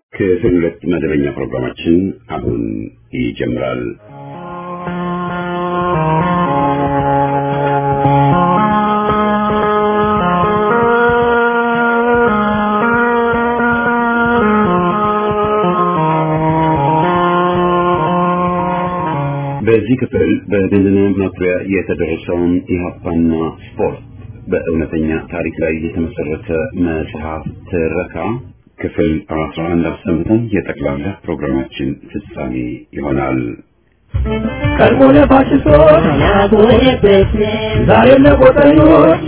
ክፍል ሁለት መደበኛ ፕሮግራማችን አሁን ይጀምራል። በዚህ ክፍል በቤንዚን ማኩሪያ የተደረሰውን ኢህአፓና ስፖርት በእውነተኛ ታሪክ ላይ የተመሰረተ መጽሐፍ ትረካ ክፍል 11 አሰምተን የጠቅላላ ፕሮግራማችን ፍጻሜ ይሆናል። ቀድሞ ለፋሽስቶች ዛሬም ለቆጠኞች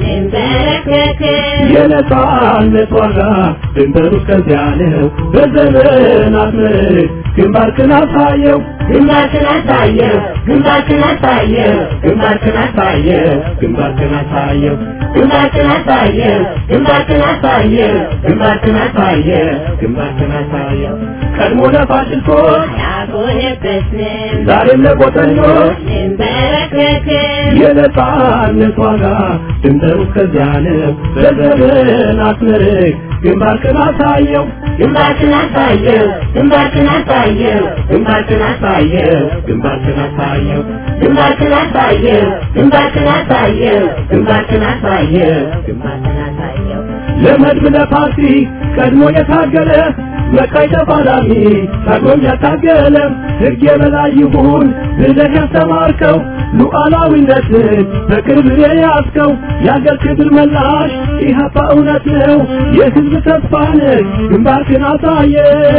የነጻነት ዋጋ ድንበሩ እስከዚያ ነው። በዘመናት ምርክ ግንባርክን አሳየው ግንባርክን አሳየው ግንባርክን አሳየው ግንባርክን አሳየው ግንባርክን አሳየው ግንባርክን አሳየው ግንባርክን አሳየው ግንባርክን አሳየው ግንባርክን አሳየው ቀድሞ ለፋሽስቶች ያጎነበስን ዛሬም ለቆጠኞች እንበረከክን የነጻነት ዋጋ ድንበሩ እስከዚያ ነው። በዘመናት ምርክ ግንባርክን አሳየው ግንባርክን አሳየው ግንባርክን አሳየው ግንባርክን አሳየው ግንባርክን አሳየው ግንባርክን አሳየው ግንባርክን አሳየው ግንባርክን አሳየው ግንባርክን አሳየው ለመድብ ለፓርቲ ቀድሞ የታገለ መቃይ ተፋላሚ ታግሎም ያታገለ ሕግ የበላይ ይሁን ብለህ ያስተማርከው ሉዓላዊነትን በቅርብ የያዝከው የአገር ክብር መላሽ ኢህአፓ እውነት ነው የሕዝብ ተስፋ ነህ ግንባርክን አሳየ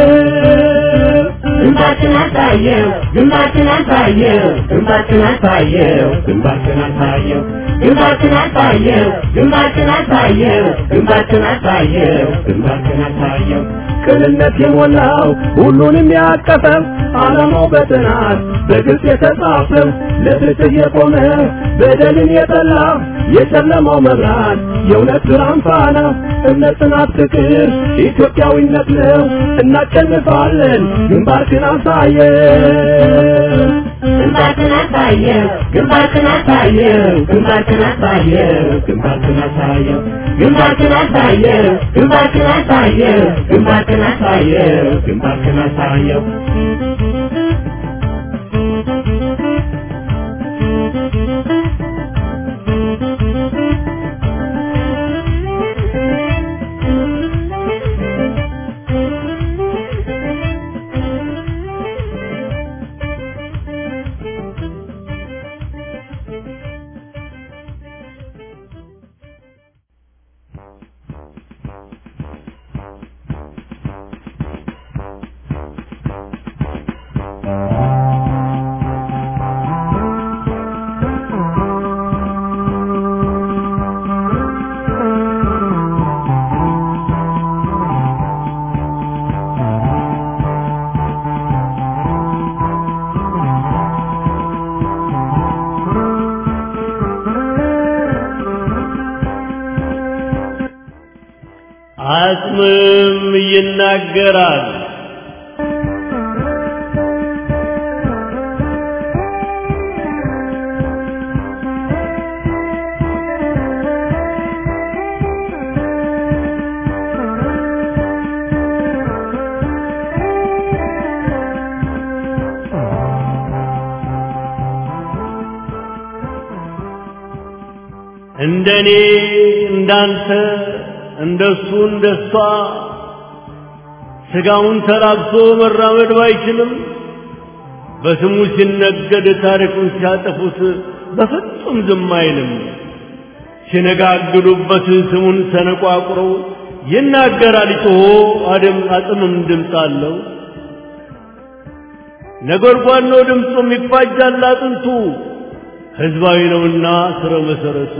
ግንባርክን አሳየው ግንባርክን አሳየው ግንባርክን አሳየው ግንባርክን አሳየው ግንባርክን አሳየው ግንባርክን አሳየው ግንባርክን አሳየው ግንባርክን አሳየው ቅንነት የሞላው ሁሉንም ያቀፈው ዓላማው በጥናት በግልጽ የተጻፈው ለፍትህ የቆመ በደልን የጠላ የጨለማው መብራት የእውነት ብርሃን ፋና እምነት፣ ጽናት፣ ፍቅር ኢትዮጵያዊነት ነው። እናሸንፋለን። ግንባርክን አሳየው ግንባርክን አሳየው ግንባርክን አሳየው ግንባርክን አሳየው ግንባርክን አሳየው ግንባርክን አሳየው ግንባርክን አሳየው ግንባርክን አሳየው ግንባርክን አሳየው አጽምም ይናገራል። እንደኔ እንዳንተ እንደሱ እንደሷ ስጋውን ተራብቶ መራመድ ባይችልም በስሙ ሲነገድ ታሪኩን ሲያጠፉት በፍጹም ዝም አይልም። ሲነጋግዱበት ስሙን ሰነቋቁረው ይናገራል ጮሆ አደም አጽምም ድምፅ አለው። ነጎድጓድ ነው ድምፁም ይፋጃል አጥንቱ ሕዝባዊ ነውና ስረ መሰረቱ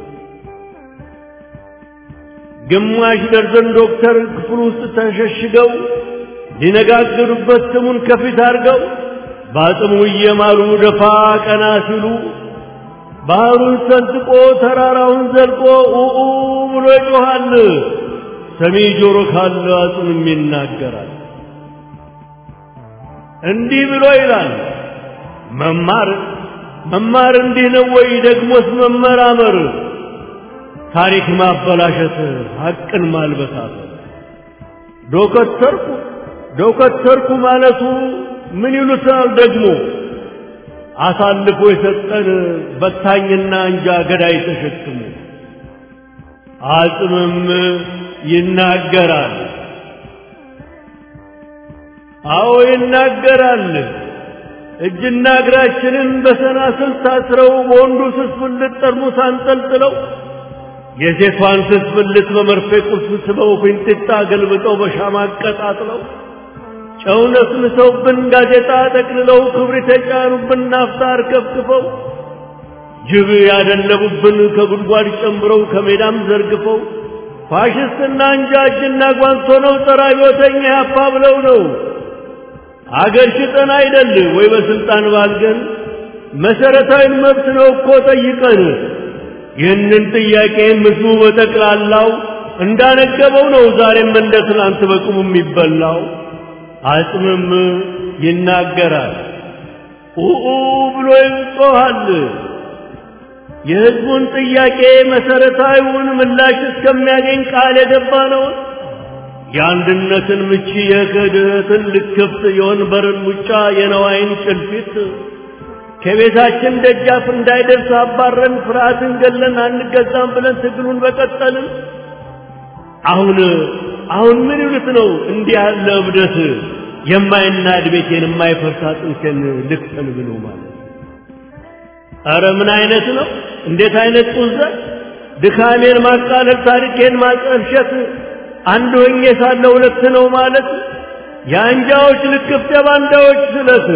ግማሽ ደርዘን ዶክተር ክፍል ውስጥ ተሸሽገው ሊነጋገሩበት ስሙን ከፊት አድርገው በአጽሙ እየማሉ ደፋ ቀና ሲሉ ባህሩን ሰንጥቆ ተራራውን ዘልቆ ኡኡ ብሎ ይጮኻል። ሰሚ ጆሮ ካለ አጽምም ይናገራል። እንዲህ ብሎ ይላል መማር መማር እንዲህ ነው ወይ? ደግሞስ መመራመር ታሪክ ማበላሸት ሐቅን ማልበሳት ዶከተርኩ ዶከተርኩ ማለቱ ምን ይሉታል ደግሞ አሳልፎ የሰጠን በታኝና እንጃ ገዳይ ተሸክሞ አጽምም ይናገራል። አዎ ይናገራል። እጅና እግራችንን በሰናስል ታስረው በወንዱ ስስ ብልት ጠርሙስ አንጠልጥለው የሴቷን ስስ ብልት በመርፌ ቁልፍ ስበው ፊንጢጣ ገልብጠው በሻማ አቀጣጥለው ጨው ነስንሰውብን ጋዜጣ ጠቅልለው ክብሪት የጫኑብን ናፍጣ አርከፍክፈው ጅብ ያደለቡብን ከጉድጓድ ጨምረው ከሜዳም ዘርግፈው ፋሽስትና እንጃ እጅና ጓንት ሆነው ጸረ አብዮተኛ ያፓ ብለው ነው አገር ሽጠን አይደል ወይ በስልጣን ባልገን መሰረታዊ መብት ነው እኮ ጠይቀን ይህንን ጥያቄ ምስሉ በጠቅላላው እንዳነገበው ነው ዛሬም እንደ ትናንት በቁሙ የሚበላው አጽምም ይናገራል ኡኡ ብሎ ይጮኻል የህዝቡን ጥያቄ መሰረታዊውን ምላሽ እስከሚያገኝ ቃል የገባ ነው የአንድነትን ምቺ የክህደትን ልክፍት የወንበርን ሙጫ የነዋይን ጭልፊት ከቤታችን ደጃፍ እንዳይደርስ አባረን ፍርሃትን ገለን አንገዛም ብለን ትግሉን በቀጠልን አሁን አሁን ምን ይሉት ነው እንዲህ ያለ እብደት የማይናድ ቤቴን የማይፈርስ አጥንቴን ልክፈል ብሎ ማለት ኧረ ምን አይነት ነው እንዴት አይነት ጡዘት ድካሜን ማቃለል ታሪኬን ማጠልሸት አንድ ሆኜ ሳለ ሁለት ነው ማለት የአንጃዎች ልክፍት የባንዳዎች ስለት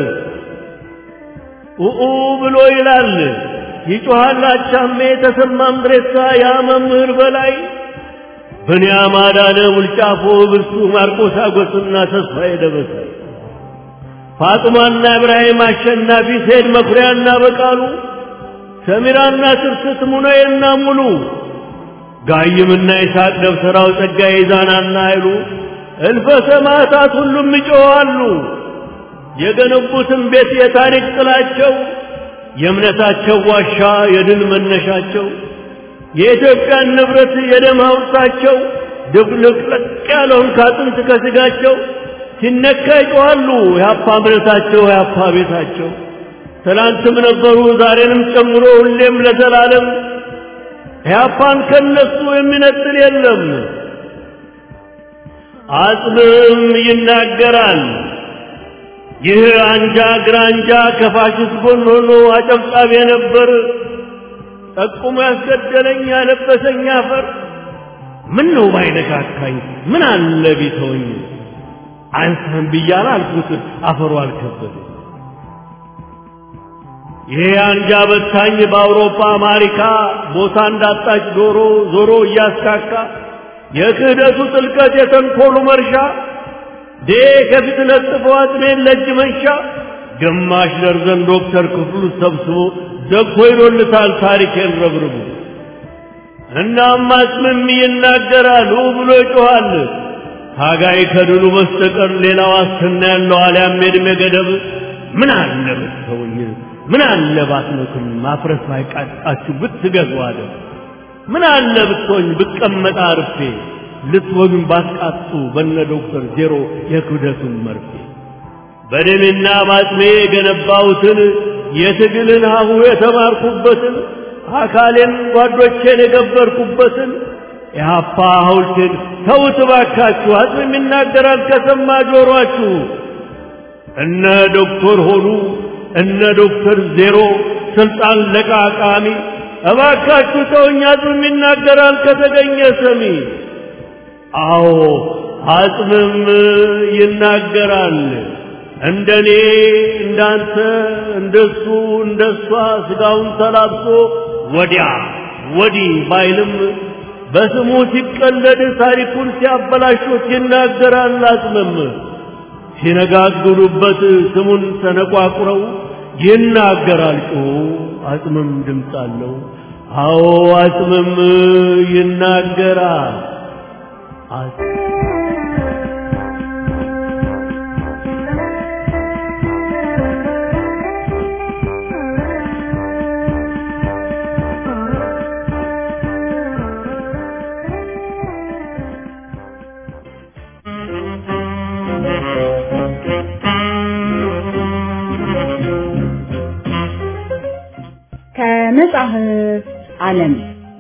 ኡኡ ብሎ ይላል ይጮሃል አቻሜ ተሰማም ድሬሳ ያ መምህር በላይ ብንያም አዳነ ውልጫፎ ብርሱ ማርቆስ አጎስና ተስፋዬ ደበሳይ ፋጡማና ኢብራሂም አሸናፊ ሴድ መኩሪያና በቃሉ ሰሚራና ትርስት ሙነዬና ሙሉ ጋይምና ይስሐቅ ደብተራው ጸጋዬ ዛናና ኃይሉ እልፈ ሰማዕታት ሁሉም ይጮኻሉ። የገነቡትን ቤት የታሪክ ጥላቸው የእምነታቸው ዋሻ የድል መነሻቸው የኢትዮጵያን ንብረት የደም ሐውልታቸው ድብልቅልቅ ያለውን ካጥንት ከስጋቸው ሲነካ ይጮኻሉ። የአፓ እምነታቸው የአፓ ቤታቸው ትላንትም ነበሩ ዛሬንም ጨምሮ ሁሌም ለዘላለም ኢህአፓን ከነሱ የሚነጥል የለም። አጽምም ይናገራል። ይህ አንጃ ግራንጃ ከፋሽስት ጎን ሆኖ አጨብጫቢ ነበር። ጠቁሞ ያስገደለኝ ያለበሰኝ አፈር ምን ነው ባይነካካኝ ምን አለ ቢተወኝ አንተን ብያለ አልኩት አፈሩ አልከበደ ይሄ አንጃ በታኝ በአውሮፓ አሜሪካ ቦታ እንዳጣች ዶሮ ዞሮ እያስካካ የክህደቱ ጥልቀት የተንኮሉ መርሻ ዴ ከፊት ለጥፎ አጥሜን ለእጅ መንሻ ግማሽ ደርዘን ዶክተር ክፍሉ ሰብስቦ ዘግቶ ይዶልታል ታሪኬን ረብርቡ እናም አጽምም ይናገራል ብሎ ይጮኻል ታጋይ ከድሉ በስተቀር ሌላ ዋስትና ያለው አልያም የዕድሜ ገደብ ምን አለ ብትተውኝ ምን አለ ባትነኩኝ ማፍረስ ባይቃጣችሁ ብትገዙ አለ ምን አለ ብትሆኝ ብቀመጥ አርፌ ልትወጉኝ ባትቃጡ በነ ዶክተር ዜሮ የክብደቱን መርፌ በደሜና ባጥሜ የገነባሁትን የትግልን ሀሁ የተማርኩበትን አካሌን ጓዶቼን የገበርኩበትን የሀፓ ሐውልቴን ተውት ባካችሁ አጽም ይናገራል ከሰማ ጆሮአችሁ እነ ዶክተር ሆኑ እነ ዶክተር ዜሮ ስልጣን ለቃቃሚ እባካችሁ ተውኝ አጽምም ይናገራል ከተገኘ ሰሚ አዎ አጽምም ይናገራል እንደኔ እንዳንተ እንደሱ እንደሷ ስጋውን ተላብሶ ወዲያ ወዲህ ባይልም በስሙ ሲቀለድ ታሪኩን ሲያበላሹት ይናገራል አጽምም ሲነጋግሩበት ስሙን ተነቋቁረው ይናገራል ጮ አጽምም ድምፅ አለው አዎ አጽምም ይናገራል ከመጽሐፍ ዓለም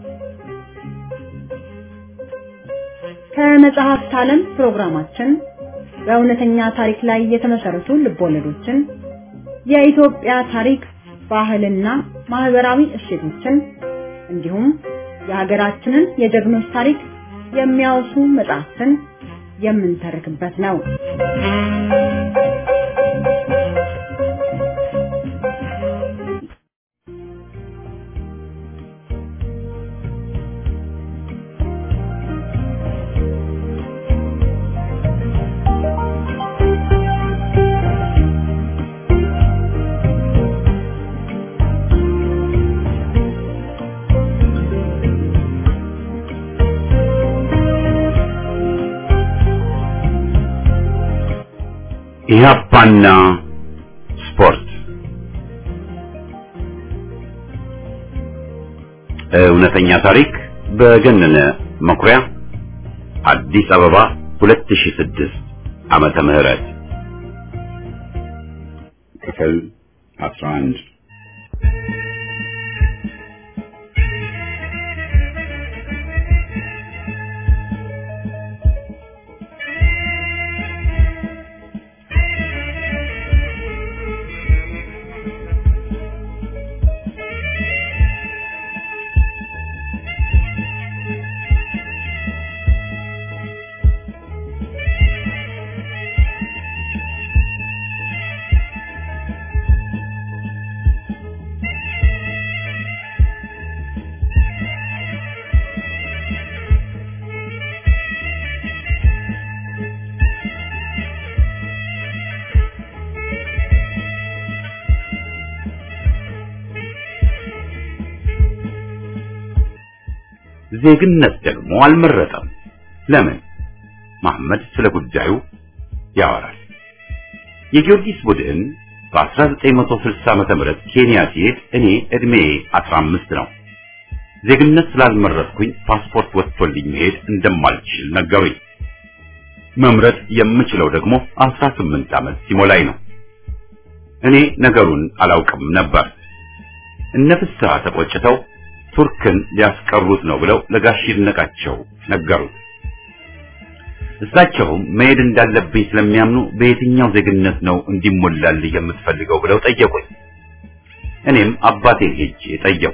ከመጽሐፍት ዓለም ፕሮግራማችን በእውነተኛ ታሪክ ላይ የተመሰረቱ ልቦለዶችን፣ የኢትዮጵያ ታሪክ፣ ባህልና ማህበራዊ እሴቶችን እንዲሁም የሀገራችንን የጀግኖች ታሪክ የሚያወሱ መጽሐፍትን የምንተርክበት ነው። ኢህአፓና ስፖርት እውነተኛ ታሪክ በገነነ መኩሪያ አዲስ አበባ 2006 ዓመተ ምህረት ክፍል 11 ዜግነት ደግሞ አልመረጠም። ለምን? መሐመድ ስለ ጉዳዩ ያወራል። የጊዮርጊስ ቡድን በ1960 ዓመተ ምህረት ኬንያ ሲሄድ እኔ እድሜ 15 ነው። ዜግነት ስላልመረጥኩኝ ፓስፖርት ወጥቶልኝ መሄድ እንደማልችል ነገሩኝ። መምረጥ የምችለው ደግሞ 18 ዓመት ሲሞላኝ ነው። እኔ ነገሩን አላውቅም ነበር። እነ ፍስሐ ተቆጭተው ቱርክን ሊያስቀሩት ነው ብለው ለጋሽ ይድነቃቸው ነገሩት። እሳቸውም መሄድ እንዳለብኝ ስለሚያምኑ በየትኛው ዜግነት ነው እንዲሞላልህ የምትፈልገው ብለው ጠየቁኝ። እኔም አባቴን ሄጄ ጠየቁ።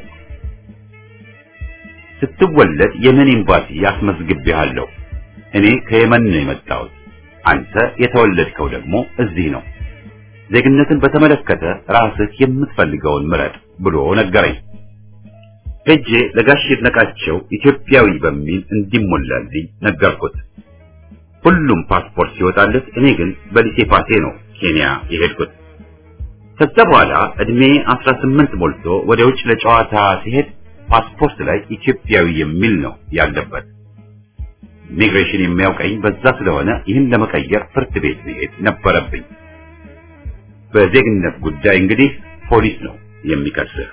ስትወለድ የመን ኤምባሲ ያስመዝግቤሃለሁ። እኔ ከየመን ነው የመጣሁት። አንተ የተወለድከው ደግሞ እዚህ ነው። ዜግነትን በተመለከተ ራስህ የምትፈልገውን ምረጥ ብሎ ነገረኝ። ሄጄ ለጋሽ ይድነቃቸው ኢትዮጵያዊ በሚል እንዲሞላልኝ ነገርኩት። ሁሉም ፓስፖርት ሲወጣለት እኔ ግን በሊሴ ፓሴ ነው ኬንያ የሄድኩት። ከዛ በኋላ እድሜ 18 ሞልቶ ወደ ውጭ ለጨዋታ ሲሄድ ፓስፖርት ላይ ኢትዮጵያዊ የሚል ነው ያለበት። ኢሚግሬሽን የሚያውቀኝ በዛ ስለሆነ ይህን ለመቀየር ፍርድ ቤት መሄድ ነበረብኝ። በዜግነት ጉዳይ እንግዲህ ፖሊስ ነው የሚከስህ።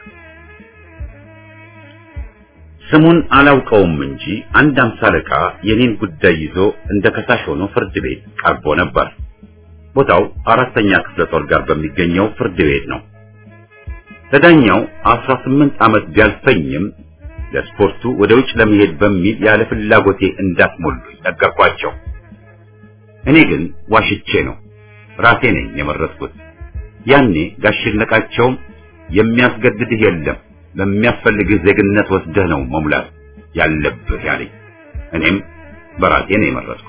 ስሙን አላውቀውም እንጂ አንድ አምሳ አለቃ የኔን ጉዳይ ይዞ እንደ ከሳሽ ሆኖ ፍርድ ቤት ቀርቦ ነበር። ቦታው አራተኛ ክፍለ ጦር ጋር በሚገኘው ፍርድ ቤት ነው። ለዳኛው 18 ዓመት ቢያልፈኝም ለስፖርቱ ወደ ውጭ ለመሄድ በሚል ያለ ፍላጎቴ እንዳትሞሉኝ ነገርኳቸው። እኔ ግን ዋሽቼ ነው ራሴ ነኝ የመረጥኩት። ያኔ ጋሽ ይድነቃቸውም የሚያስገድድህ የለም ለሚያስፈልግህ ዜግነት ወስደህ ነው መሙላት ያለብህ ያለኝ። እኔም በራሴ ነው የመረጥኩት።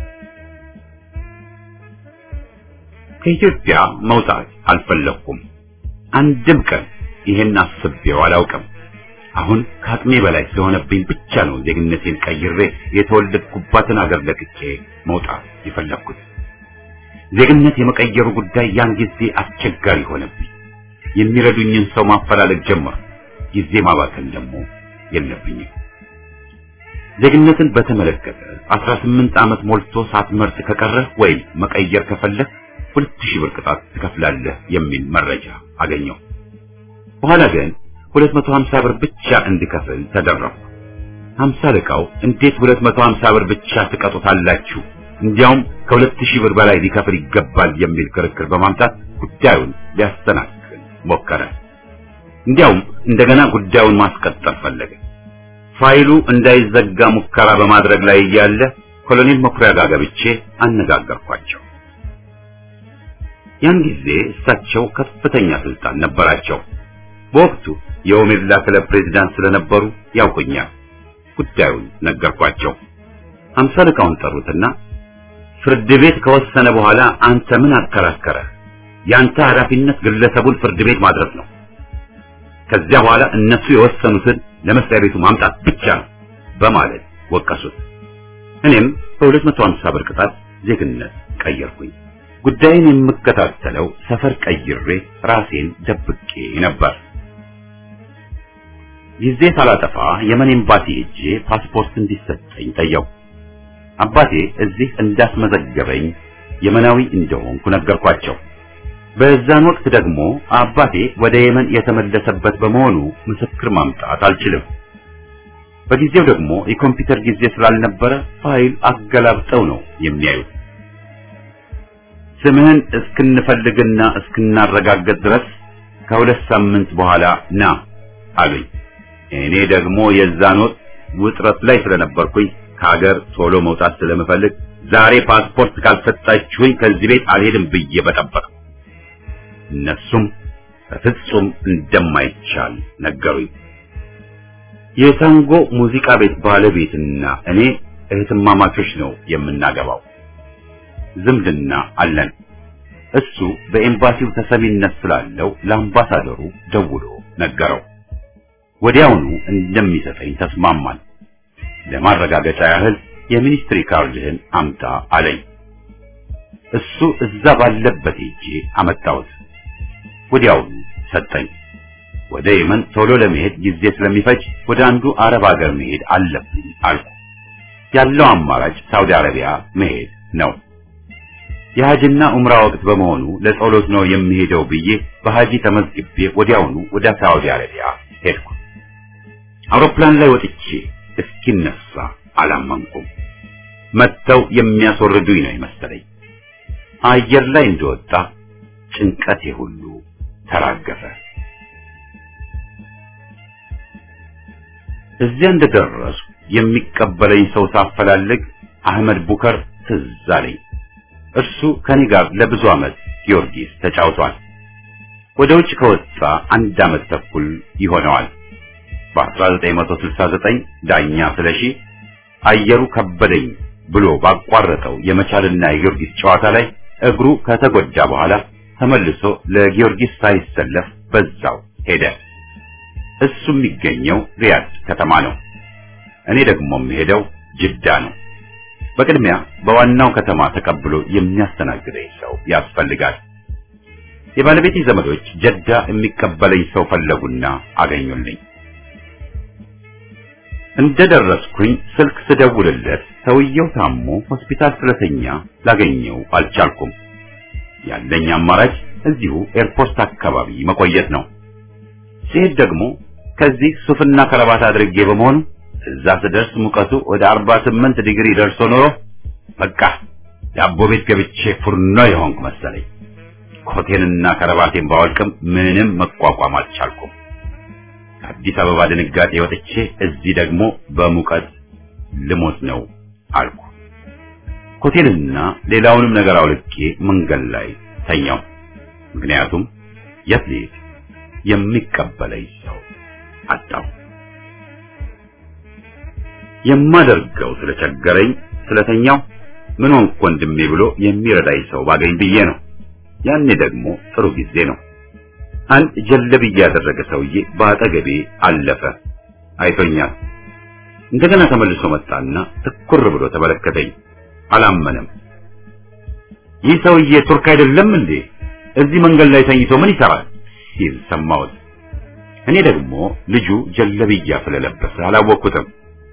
ከኢትዮጵያ መውጣት አልፈለኩም። አንድም ቀን ይሄን አስቤው አላውቅም። አሁን ከአቅሜ በላይ ስለሆነብኝ ብቻ ነው ዜግነቴን ቀይሬ የተወለድኩባትን አገር ለቅቄ መውጣት የፈለግኩት። ዜግነት የመቀየሩ ጉዳይ ያን ጊዜ አስቸጋሪ ሆነብኝ። የሚረዱኝን ሰው ማፈላለግ ጀመርኩ። ጊዜ ማባከን ደግሞ የለብኝም። ዜግነትን በተመለከተ 18 ዓመት ሞልቶ ሳትመርጥ ከቀረህ ወይም መቀየር ከፈለህ ሁለት ሺህ ብር ቅጣት ትከፍላለህ የሚል መረጃ አገኘው። በኋላ ግን 250 ብር ብቻ እንድከፍል ተደረኩ። 50 አለቃው እንዴት 250 ብር ብቻ ትቀጡታላችሁ? እንዲያውም ከሁለት ሺህ ብር በላይ ሊከፍል ይገባል የሚል ክርክር በማምጣት ጉዳዩን ሊያስተናክል ሞከረ። እንዲያውም እንደገና ጉዳዩን ማስቀጠል ፈለገ። ፋይሉ እንዳይዘጋ ሙከራ በማድረግ ላይ እያለ ኮሎኔል መኩሪያ ጋር ገብቼ አነጋገርኳቸው። ያን ጊዜ እሳቸው ከፍተኛ ስልጣን ነበራቸው። በወቅቱ የኦሜድላ ክለብ ፕሬዝዳንት ስለነበሩ ያውቁኛል። ጉዳዩን ነገርኳቸው። አምሳ አለቃውን ጠሩትና ፍርድ ቤት ከወሰነ በኋላ አንተ ምን አከራከረ? ያንተ ኃላፊነት ግለሰቡን ፍርድ ቤት ማድረስ ነው። ከዚያ በኋላ እነሱ የወሰኑትን ለመስሪያ ቤቱ ማምጣት ብቻ ነው በማለት ወቀሱት። እኔም በ250 ብር ቅጣት ዜግነት ቀየርኩኝ። ጉዳይን የምከታተለው ሰፈር ቀይሬ ራሴን ደብቄ ነበር። ጊዜ ሳላጠፋ የመን ኤምባሲ ሄጄ ፓስፖርት እንዲሰጠኝ ጠየቁ። አባቴ እዚህ እንዳስመዘገበኝ የመናዊ እንደሆንኩ ነገርኳቸው። በዛን ወቅት ደግሞ አባቴ ወደ የመን የተመለሰበት በመሆኑ ምስክር ማምጣት አልችልም። በጊዜው ደግሞ የኮምፒውተር ጊዜ ስላልነበረ ፋይል አገላብጠው ነው የሚያዩት። ስምህን እስክንፈልግና እስክናረጋገጥ ድረስ ከሁለት ሳምንት በኋላ ና አሉኝ። እኔ ደግሞ የዛን ወቅት ውጥረት ላይ ስለነበርኩኝ ከሀገር ቶሎ መውጣት ስለምፈልግ ዛሬ ፓስፖርት ካልሰጣችሁኝ ከዚህ ቤት አልሄድም ብዬ በጠበቅ እነሱም በፍጹም እንደማይቻል ነገሩኝ። የታንጎ ሙዚቃ ቤት ባለቤትና እኔ እህትማማቾች ነው የምናገባው። ዝምድና አለን። እሱ በኤምባሲው ተሰሚነት ስላለው ለአምባሳደሩ ደውሎ ነገረው። ወዲያውኑ እንደሚሰጠኝ ተስማማን። ለማረጋገጫ ያህል የሚኒስትሪ ካርድህን አምጣ አለኝ። እሱ እዛ ባለበት ሄጄ አመጣሁት። ወዲያውኑ ሰጠኝ። ወደ የመን ቶሎ ለመሄድ ጊዜ ስለሚፈጅ ወደ አንዱ አረብ ሀገር መሄድ አለብኝ አልኩ። ያለው አማራጭ ሳውዲ አረቢያ መሄድ ነው። የሀጅና ኡምራ ወቅት በመሆኑ ለጸሎት ነው የሚሄደው ብዬ በሀጂ ተመዝግቤ ወዲያውኑ ወደ ሳውዲ አረቢያ ሄድኩ። አውሮፕላን ላይ ወጥቼ እስኪነሳ አላመንኩም። መጥተው የሚያስወርዱኝ ነው የመሰለኝ። አየር ላይ እንደወጣ ጭንቀቴ ሁሉ ተራገፈ። እዚያ እንደደረስኩ የሚቀበለኝ ሰው ሳፈላልግ አህመድ ቡከር ትዝ አለኝ። እርሱ ከኔ ጋር ለብዙ ዓመት ጊዮርጊስ ተጫውቷል። ወደ ውጭ ከወጣ አንድ ዓመት ተኩል ይሆነዋል። በ1969 ዳኛ ስለሺ አየሩ ከበደኝ ብሎ ባቋረጠው የመቻልና የጊዮርጊስ ጨዋታ ላይ እግሩ ከተጎዳ በኋላ ተመልሶ ለጊዮርጊስ ሳይሰለፍ በዛው ሄደ። እሱ የሚገኘው ሪያድ ከተማ ነው። እኔ ደግሞ የምሄደው ጅዳ ነው። በቅድሚያ በዋናው ከተማ ተቀብሎ የሚያስተናግደኝ ሰው ያስፈልጋል። የባለቤቴ ዘመዶች ጀዳ የሚቀበለኝ ሰው ፈለጉና አገኙልኝ። እንደደረስኩኝ ስልክ ስደውልለት ሰውየው ታሞ ሆስፒታል ስለተኛ ላገኘው አልቻልኩም። ያለኝ አማራጭ እዚሁ ኤርፖርት አካባቢ መቆየት ነው። ሲሄድ ደግሞ ከዚህ ሱፍና ከረባት አድርጌ በመሆኑ እዛ ስደርስ ሙቀቱ ወደ 48 ዲግሪ ደርሶ ኖሮ በቃ ዳቦ ቤት ገብቼ ፉርኖ የሆንኩ መሰለኝ። ኮቴንና ከረባቴን ባወልቅም ምንም መቋቋም አልቻልኩም። ከአዲስ አበባ ድንጋጤ ወጥቼ እዚህ ደግሞ በሙቀት ልሞት ነው አልኩ። ኮቴንና ሌላውንም ነገር አውልቄ መንገድ ላይ ተኛው። ምክንያቱም የት ልሄድ የሚቀበለኝ ሰው አጣሁ። የማደርገው ስለቸገረኝ ስለተኛው ምን ሆንኩ ወንድሜ ብሎ የሚረዳኝ ሰው ባገኝ ብዬ ነው። ያኔ ደግሞ ጥሩ ጊዜ ነው። አንድ ጀለብያ ያደረገ ሰውዬ በአጠገቤ አለፈ። አይቶኛል። እንደገና ተመልሶ መጣና ትኩር ብሎ ተመለከተኝ። አላመነም። ይህ ሰውዬ ቱርክ አይደለም እንዴ? እዚህ መንገድ ላይ ተኝቶ ምን ይሰራል? ሲል ሰማሁት። እኔ ደግሞ ልጁ ጀለብያ ስለለበሰ አላወቅኩትም።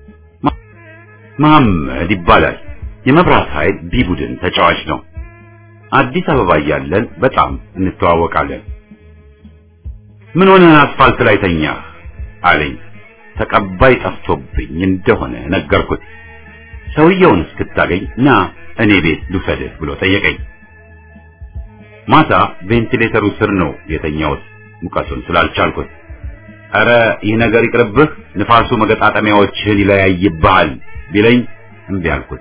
መሐመድ ይባላል። የመብራት ኃይል ቢ ቡድን ተጫዋች ነው። አዲስ አበባ እያለን በጣም እንተዋወቃለን። ምን ሆነህ አስፋልት ላይ ተኛህ አለኝ። ተቀባይ ጠፍቶብኝ እንደሆነ ነገርኩት። ሰውየውን እስክታገኝ ና እኔ ቤት ልውሰድህ ብሎ ጠየቀኝ። ማታ ቬንቲሌተሩ ስር ነው የተኛሁት ሙቀቱን ስላልቻልኩት። ኧረ ይህ ነገር ይቅርብህ፣ ንፋሱ መገጣጠሚያዎችህን ይለያይብሃል ቢለኝ እምቢ አልኩት።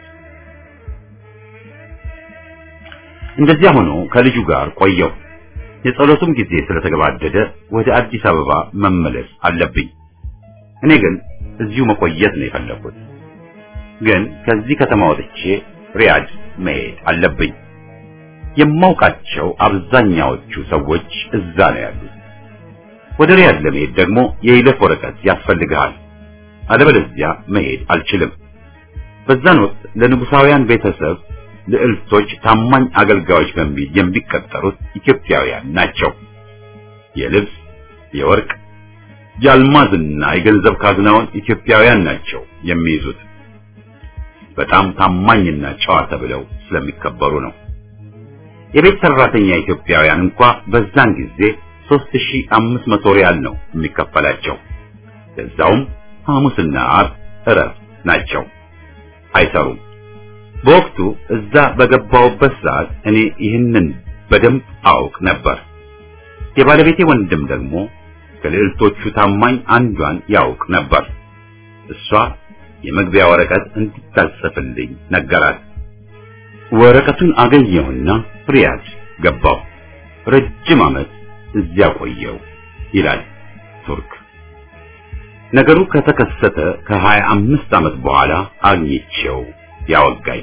እንደዚያ ሆኖ ከልጁ ጋር ቆየው። የጸሎቱም ጊዜ ስለተገባደደ ወደ አዲስ አበባ መመለስ አለብኝ። እኔ ግን እዚሁ መቆየት ነው የፈለኩት። ግን ከዚህ ከተማ ወጥቼ ሪያድ መሄድ አለብኝ። የማውቃቸው አብዛኛዎቹ ሰዎች እዛ ነው ያሉት። ወደ ሪያድ ለመሄድ ደግሞ የይለፍ ወረቀት ያስፈልግሃል። አለበለዚያ መሄድ አልችልም። በዛን ወቅት ለንጉሳውያን ቤተሰብ ልዕልቶች ታማኝ አገልጋዮች በሚል የሚቀጠሩት ኢትዮጵያውያን ናቸው። የልብስ፣ የወርቅ፣ የአልማዝና የገንዘብ ካዝናውን ኢትዮጵያውያን ናቸው የሚይዙት። በጣም ታማኝና ጨዋ ተብለው ስለሚከበሩ ነው። የቤት ሰራተኛ ኢትዮጵያውያን እንኳ በዛን ጊዜ 3500 ሪያል ነው የሚከፈላቸው። ለዛውም ሐሙስና ዓርብ እረፍት ናቸው፣ አይሰሩም። በወቅቱ እዛ በገባውበት ሰዓት እኔ ይህንን በደንብ አውቅ ነበር። የባለቤቴ ወንድም ደግሞ ከልዕልቶቹ ታማኝ አንዷን ያውቅ ነበር። እሷ የመግቢያ ወረቀት እንድታጽፍልኝ ነገራት። ወረቀቱን አገኘሁና ሪያድ ገባሁ። ረጅም ዓመት እዚያ ቆየው ይላል ቱርክ። ነገሩ ከተከሰተ ከሀያ አምስት ዓመት በኋላ አግኝቼው ያወጋኝ።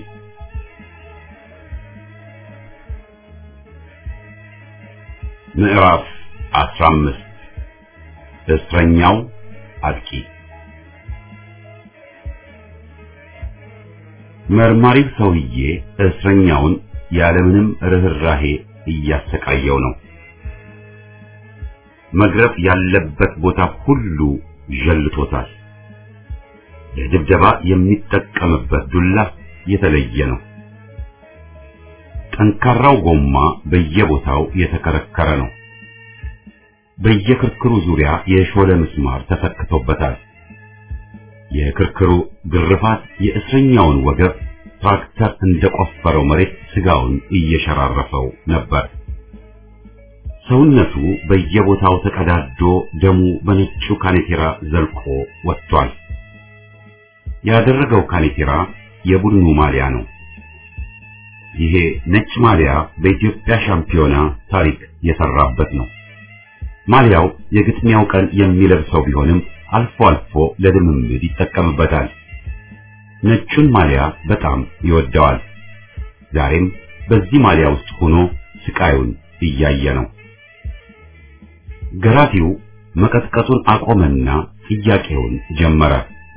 ምዕራፍ አስራ አምስት እስረኛው አጥቂ መርማሪው ሰውዬ እስረኛውን ያለምንም ርህራሄ እያሰቃየው ነው። መግረፍ ያለበት ቦታ ሁሉ ዠልቶታል። ለድብደባ የሚጠቀምበት ዱላ የተለየ ነው። ጠንካራው ጎማ በየቦታው የተከረከረ ነው። በየክርክሩ ዙሪያ የሾለ ምስማር ተሰክቶበታል። የክርክሩ ግርፋት የእስረኛውን ወገብ ትራክተር እንደቆፈረው መሬት ስጋውን እየሸራረፈው ነበር። ሰውነቱ በየቦታው ተቀዳዶ ደሙ በነጩ ካኔቴራ ዘልቆ ወጥቷል። ያደረገው ካኔቴራ የቡድኑ ማሊያ ነው። ይሄ ነጭ ማሊያ በኢትዮጵያ ሻምፒዮና ታሪክ የሰራበት ነው። ማሊያው የግጥሚያው ቀን የሚለብሰው ቢሆንም አልፎ አልፎ ለልምምድ ይጠቀምበታል። ነጩን ማሊያ በጣም ይወደዋል። ዛሬም በዚህ ማሊያ ውስጥ ሆኖ ስቃዩን እያየ ነው። ገራፊው መቀጥቀጡን አቆመና ጥያቄውን ጀመረ።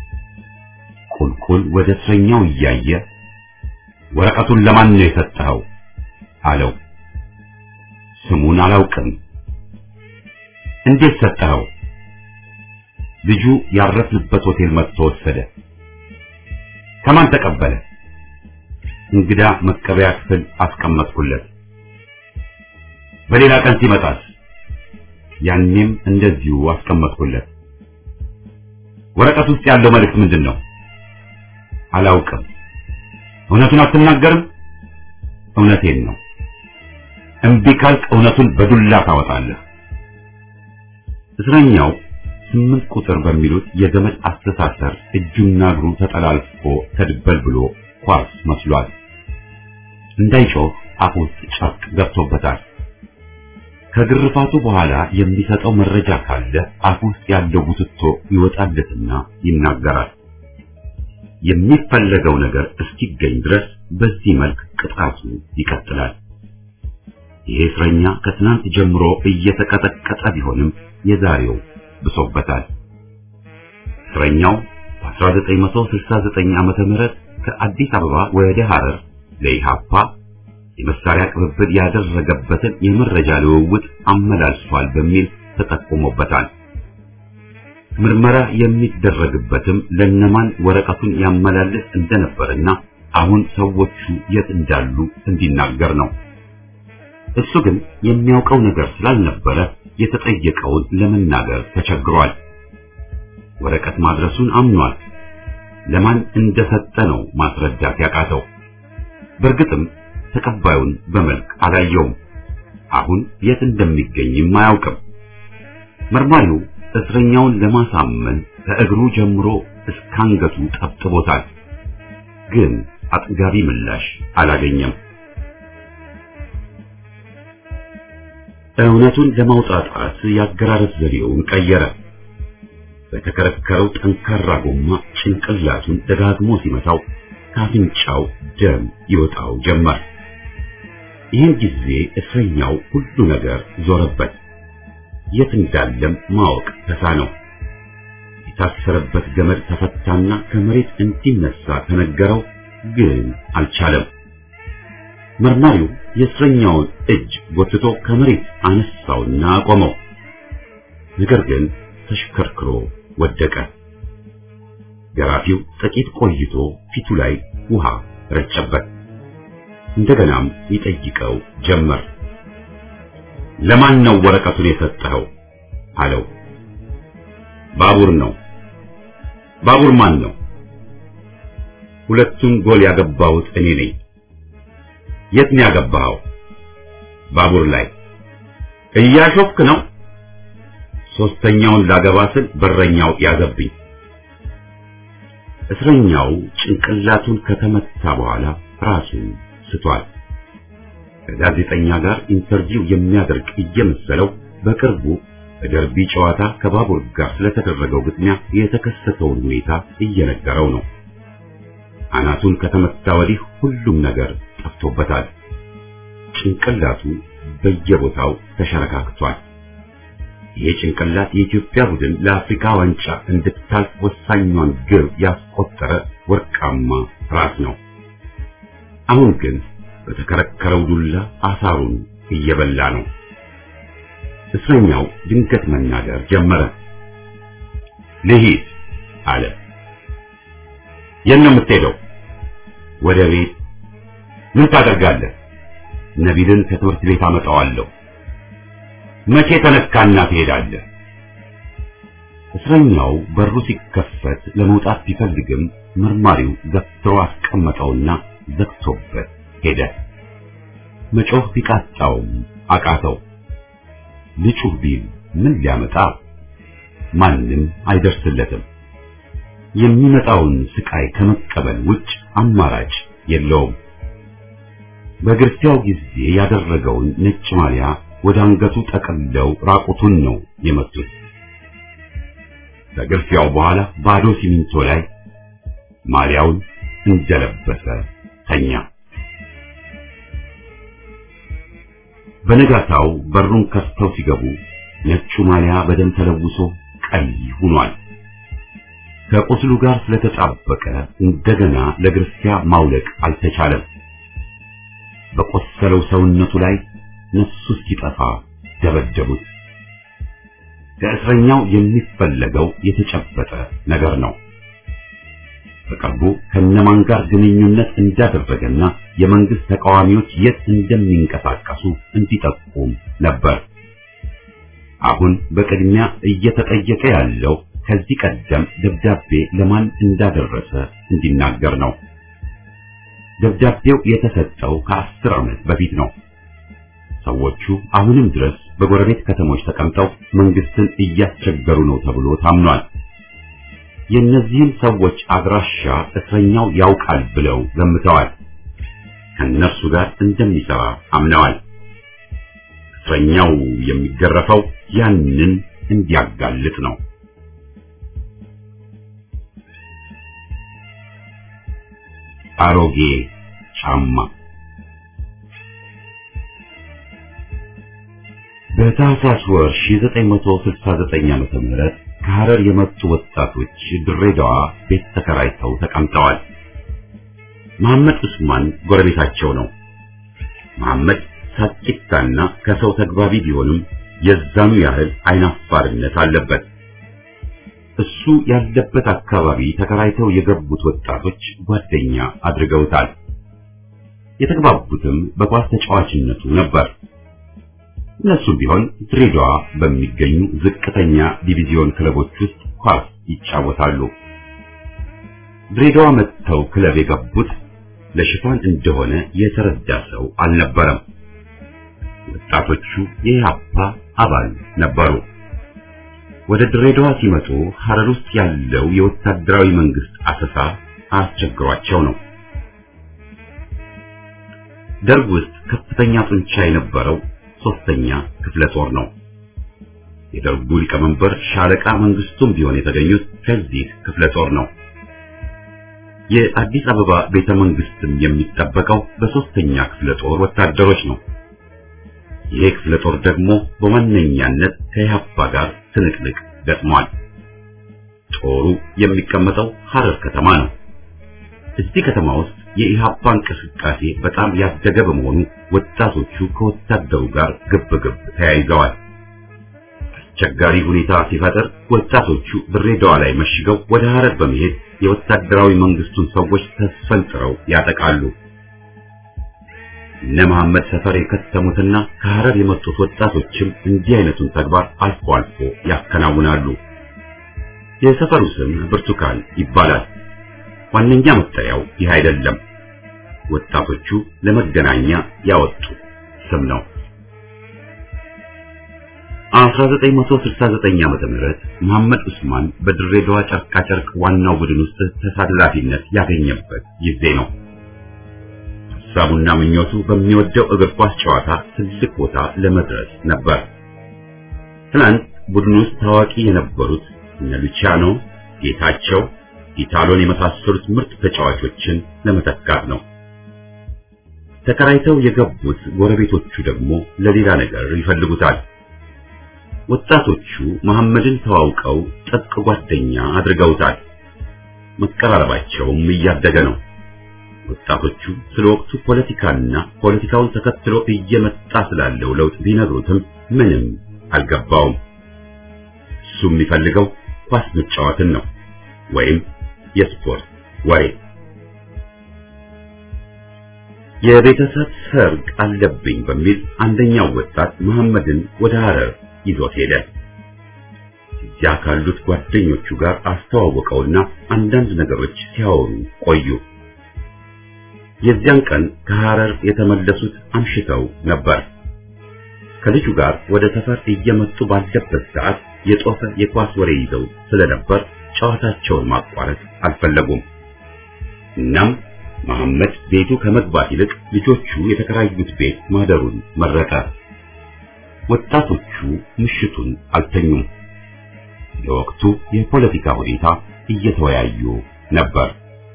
ቁልቁል ወደ እስረኛው እያየ ወረቀቱን ለማን ነው የሰጠኸው? አለው። ስሙን አላውቅም። እንዴት ሰጠኸው? ልጁ ያረፍንበት ሆቴል መጥቶ ወሰደ። ከማን ተቀበለ? እንግዳ መቀበያ ክፍል አስቀመጥኩለት። በሌላ ቀን ሲመጣስ? ያኔም እንደዚሁ አስቀመጥኩለት። ወረቀት ውስጥ ያለው መልእክት ምንድን ነው? አላውቅም። እውነቱን አትናገርም? እውነቴን ነው። እምቢ ካልክ እውነቱን በዱላ ታወጣለህ። እስረኛው ስምንት ቁጥር በሚሉት የገመድ አስተሳሰር እጁና እግሩ ተጠላልፎ ተድበል ብሎ ኳስ መስሏል። እንዳይጮህ አፍ ውስጥ ጨርቅ ገብቶበታል። ከግርፋቱ በኋላ የሚሰጠው መረጃ ካለ አፍ ውስጥ ያለው ቡትቶ ይወጣለትና ይናገራል። የሚፈለገው ነገር እስኪገኝ ድረስ በዚህ መልክ ቅጣቱ ይቀጥላል። ይሄ እስረኛ ከትናንት ጀምሮ እየተቀጠቀጠ ቢሆንም የዛሬው ብሶበታል። እስረኛው በ1969 ዓመተ ምህረት ከአዲስ አበባ ወደ ሐረር ለኢሃፓ የመሳሪያ ቅብብል ያደረገበትን የመረጃ ልውውጥ አመላልሷል በሚል ተጠቁሞበታል። ምርመራ የሚደረግበትም ለነማን ወረቀቱን ያመላልስ እንደነበርና አሁን ሰዎቹ የት እንዳሉ እንዲናገር ነው። እሱ ግን የሚያውቀው ነገር ስላልነበረ የተጠየቀውን ለመናገር ተቸግሯል። ወረቀት ማድረሱን አምኗል። ለማን እንደሰጠ ነው ማስረዳት ያቃተው። በእርግጥም ተቀባዩን በመልክ አላየውም። አሁን የት እንደሚገኝም አያውቅም። መርማሪው እስረኛውን ለማሳመን ከእግሩ ጀምሮ እስከ አንገቱ ጠብጥቦታል። ግን አጥጋቢ ምላሽ አላገኘም። እውነቱን ለማውጣጣት የአገራረስ ዘዴውን ቀየረ። በተከረከረው ጠንካራ ጎማ ጭንቅላቱን ደጋግሞ ሲመታው ከአፍንጫው ደም ይወጣው ጀመር። ይህን ጊዜ እስረኛው ሁሉ ነገር ዞረበት። የት እንዳለም ማወቅ ተሳነው። የታሰረበት ገመድ ተፈታና ከመሬት እንዲነሳ ተነገረው፣ ግን አልቻለም። መርማሪው የእስረኛውን እጅ ጎትቶ ከመሬት አነሳውና አቆመው። ነገር ግን ተሽከርክሮ ወደቀ። ገራፊው ጥቂት ቆይቶ ፊቱ ላይ ውሃ ረጨበት። እንደገናም ይጠይቀው ጀመር። ለማን ነው ወረቀቱን የሰጠኸው? አለው። ባቡር ነው። ባቡር ማን ነው? ሁለቱን ጎል ያገባሁት እኔ ነኝ። የት ነው ያገባኸው? ባቡር ላይ። እያሾፍክ ነው? ሶስተኛውን ላገባ ስል በረኛው ያዘብኝ። እስረኛው ጭንቅላቱን ከተመታ በኋላ ራሱን ስቷል። ከጋዜጠኛ ጋር ኢንተርቪው የሚያደርግ እየመሰለው በቅርቡ በደርቢ ጨዋታ ከባቡር ጋር ስለተደረገው ግጥሚያ የተከሰተውን ሁኔታ እየነገረው ነው። አናቱን ከተመታ ወዲህ ሁሉም ነገር ጠፍቶበታል። ጭንቅላቱ በየቦታው ተሸረካክቷል። ይሄ ጭንቅላት የኢትዮጵያ ቡድን ለአፍሪካ ዋንጫ እንድታልፍ ወሳኟን ግብ ያስቆጠረ ወርቃማ ራስ ነው። አሁን ግን በተከረከረው ዱላ አሳሩን እየበላ ነው። እስረኛው ድንገት መናገር ጀመረ። ልሂድ አለ። የት ነው የምትሄደው? ወደ ቤት። ምን ታደርጋለህ? ነቢልን ከትምህርት ቤት አመጣዋለሁ። መቼ ተነካና ትሄዳለህ? እስረኛው በሩ ሲከፈት ለመውጣት ቢፈልግም መርማሪው ገፍትሮ አስቀመጠውና ዘግቶበት ሄደ። መጮህ ቢቃጣውም አቃተው። ልጩህ ቢል ምን ሊያመጣ? ማንም አይደርስለትም። የሚመጣውን ስቃይ ከመቀበል ውጭ አማራጭ የለውም። በግርፊያው ጊዜ ያደረገውን ነጭ ማሊያ ወደ አንገቱ ጠቅልለው ራቁቱን ነው የመቱት። ከግርፊያው በኋላ ባዶ ሲሚንቶ ላይ ማሊያውን እንደለበሰ ተኛ። በነጋታው በሩን ከፍተው ሲገቡ ነጩ ማሊያ በደም ተለውሶ ቀይ ሆኗል። ከቁስሉ ጋር ስለተጣበቀ እንደገና ለግርፊያ ማውለቅ አልተቻለም። በቆሰለው ሰውነቱ ላይ ነፍሱ እስኪጠፋ ደበደቡት። ከእስረኛው የሚፈለገው የተጨበጠ ነገር ነው። በቅርቡ ከነማን ጋር ግንኙነት እንዳደረገና የመንግስት ተቃዋሚዎች የት እንደሚንቀሳቀሱ እንዲጠቁም ነበር። አሁን በቅድሚያ እየተጠየቀ ያለው ከዚህ ቀደም ደብዳቤ ለማን እንዳደረሰ እንዲናገር ነው። ደብዳቤው የተሰጠው ከአስር ዓመት በፊት ነው። ሰዎቹ አሁንም ድረስ በጎረቤት ከተሞች ተቀምጠው መንግስትን እያስቸገሩ ነው ተብሎ ታምኗል። የእነዚህም ሰዎች አድራሻ እስረኛው ያውቃል ብለው ገምተዋል። ከእነርሱ ጋር እንደሚሰራ አምነዋል። እስረኛው የሚገረፈው ያንን እንዲያጋልጥ ነው። አሮጌ ጫማ በታህሳስ ወር 1969 ዓመተ ምህረት ከሐረር የመጡ ወጣቶች ድሬዳዋ ቤት ተከራይተው ተቀምጠዋል። መሐመድ ዑስማን ጎረቤታቸው ነው። መሐመድ ሳቂታና ከሰው ተግባቢ ቢሆንም የዛኑ ያህል አይናፋርነት አለበት። እሱ ያለበት አካባቢ ተከራይተው የገቡት ወጣቶች ጓደኛ አድርገውታል። የተግባቡትም በኳስ ተጫዋችነቱ ነበር። እነሱም ቢሆን ድሬዳዋ በሚገኙ ዝቅተኛ ዲቪዚዮን ክለቦች ውስጥ ኳስ ይጫወታሉ። ድሬዳዋ መጥተው ክለብ የገቡት ለሽፋን እንደሆነ የተረዳ ሰው አልነበረም። ወጣቶቹ የኢህአፓ አባል ነበሩ። ወደ ድሬዳዋ ሲመጡ ሐረር ውስጥ ያለው የወታደራዊ መንግስት አሰሳ አስቸግሯቸው ነው። ደርግ ውስጥ ከፍተኛ ጡንቻ የነበረው ሶስተኛ ክፍለ ጦር ነው። የደርጉ ሊቀመንበር ሻለቃ መንግስቱም ቢሆን የተገኙት ከዚህ ክፍለ ጦር ነው። የአዲስ አበባ ቤተ መንግስትም የሚጠበቀው በሶስተኛ ክፍለ ጦር ወታደሮች ነው። ይሄ ክፍለ ጦር ደግሞ በዋነኛነት ከኢህአፓ ጋር ትንቅንቅ ገጥሟል። ጦሩ የሚቀመጠው ሐረር ከተማ ነው። እዚህ ከተማ ውስጥ የኢህአፓ እንቅስቃሴ በጣም ያደገ በመሆኑ ወጣቶቹ ከወታደሩ ጋር ግብ ግብ ተያይዘዋል። አስቸጋሪ ሁኔታ ሲፈጠር ወጣቶቹ ድሬዳዋ ላይ መሽገው ወደ ሐረር በመሄድ የወታደራዊ መንግስቱን ሰዎች ተስፈንጥረው ያጠቃሉ። እነ መሐመድ ሰፈር የከተሙትና ከሐረር የመጡት ወጣቶችም እንዲህ አይነቱን ተግባር አልፎ አልፎ ያከናውናሉ። የሰፈሩ ስም ብርቱካን ይባላል። ዋነኛ መጠሪያው ይህ አይደለም። ወጣቶቹ ለመገናኛ ያወጡት ስም ነው። 1969 ዓመተ ምህረት መሐመድ ዑስማን በድሬዳዋ ጨርቃ ጨርቅ ዋናው ቡድን ውስጥ ተሳታፊነት ያገኘበት ጊዜ ነው። ሐሳቡና ምኞቱ በሚወደው እግር ኳስ ጨዋታ ትልቅ ቦታ ለመድረስ ነበር። ትናንት ቡድን ውስጥ ታዋቂ የነበሩት እነ ሉቺያኖ፣ ጌታቸው፣ ኢታሎን የመሳሰሉት ምርጥ ተጫዋቾችን ለመተካት ነው። ተከራይተው የገቡት ጎረቤቶቹ ደግሞ ለሌላ ነገር ይፈልጉታል። ወጣቶቹ መሐመድን ተዋውቀው ጥብቅ ጓደኛ አድርገውታል። መቀራረባቸውም እያደገ ነው። ወጣቶቹ ስለ ወቅቱ ፖለቲካና ፖለቲካውን ተከትሎ እየመጣ ስላለው ለውጥ ቢነግሩትም ምንም አልገባውም። እሱ የሚፈልገው ኳስ መጫወትን ነው ወይም የስፖርት ወሬ። የቤተሰብ ሰርግ አለብኝ በሚል አንደኛው ወጣት መሐመድን ወደ ሐረር ይዞት ሄደ። እዚያ ካሉት ጓደኞቹ ጋር አስተዋወቀውና አንዳንድ ነገሮች ሲያወሩ ቆዩ። የዚያን ቀን ከሐረር የተመለሱት አምሽተው ነበር። ከልጁ ጋር ወደ ሰፈር እየመጡ ባለበት ሰዓት የጦፈ የኳስ ወሬ ይዘው ስለነበር ጨዋታቸውን ማቋረጥ አልፈለጉም። እናም መሐመድ ቤቱ ከመግባት ይልቅ ልጆቹ የተከራዩት ቤት ማደሩን መረጠ። ወጣቶቹ ምሽቱን አልተኙም። ለወቅቱ የፖለቲካ ሁኔታ እየተወያዩ ነበር።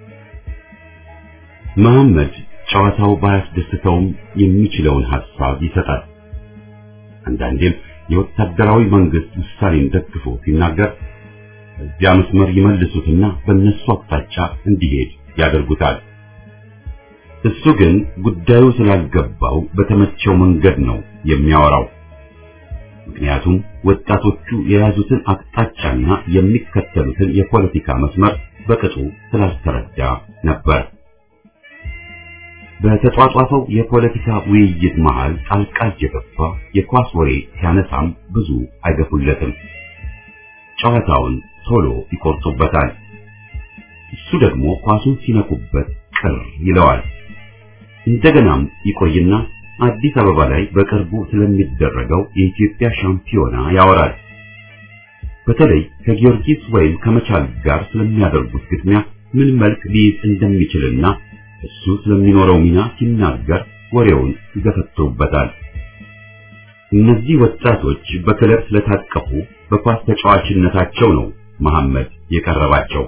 መሐመድ ጨዋታው ባያስደስተውም የሚችለውን ሐሳብ ይሰጣል። አንዳንዴም የወታደራዊ መንግስት ውሳኔን ደግፎ ሲናገር እዚያ መስመር ይመልሱትና በእነሱ አቅጣጫ እንዲሄድ ያደርጉታል። እሱ ግን ጉዳዩ ስላልገባው በተመቸው መንገድ ነው የሚያወራው። ምክንያቱም ወጣቶቹ የያዙትን አቅጣጫና የሚከተሉትን የፖለቲካ መስመር በቅጡ ስላልተረዳ ነበር። በተጧጧፈው የፖለቲካ ውይይት መሃል ጣልቃ እየገባ የኳስ ወሬ ሲያነሳም ብዙ አይገፉለትም። ጨዋታውን ቶሎ ይቆርጡበታል። እሱ ደግሞ ኳሱን ሲነኩበት ቅር ይለዋል። እንደገናም ይቆይና አዲስ አበባ ላይ በቅርቡ ስለሚደረገው የኢትዮጵያ ሻምፒዮና ያወራል። በተለይ ከጊዮርጊስ ወይም ከመቻል ጋር ስለሚያደርጉት ግጥሚያ ምን መልክ ሊይዝ እንደሚችልና እሱ ስለሚኖረው ሚና ሲናገር ወሬውን ይገፈትሩበታል። እነዚህ ወጣቶች በክለብ ስለታቀፉ በኳስ ተጫዋችነታቸው ነው መሐመድ የቀረባቸው።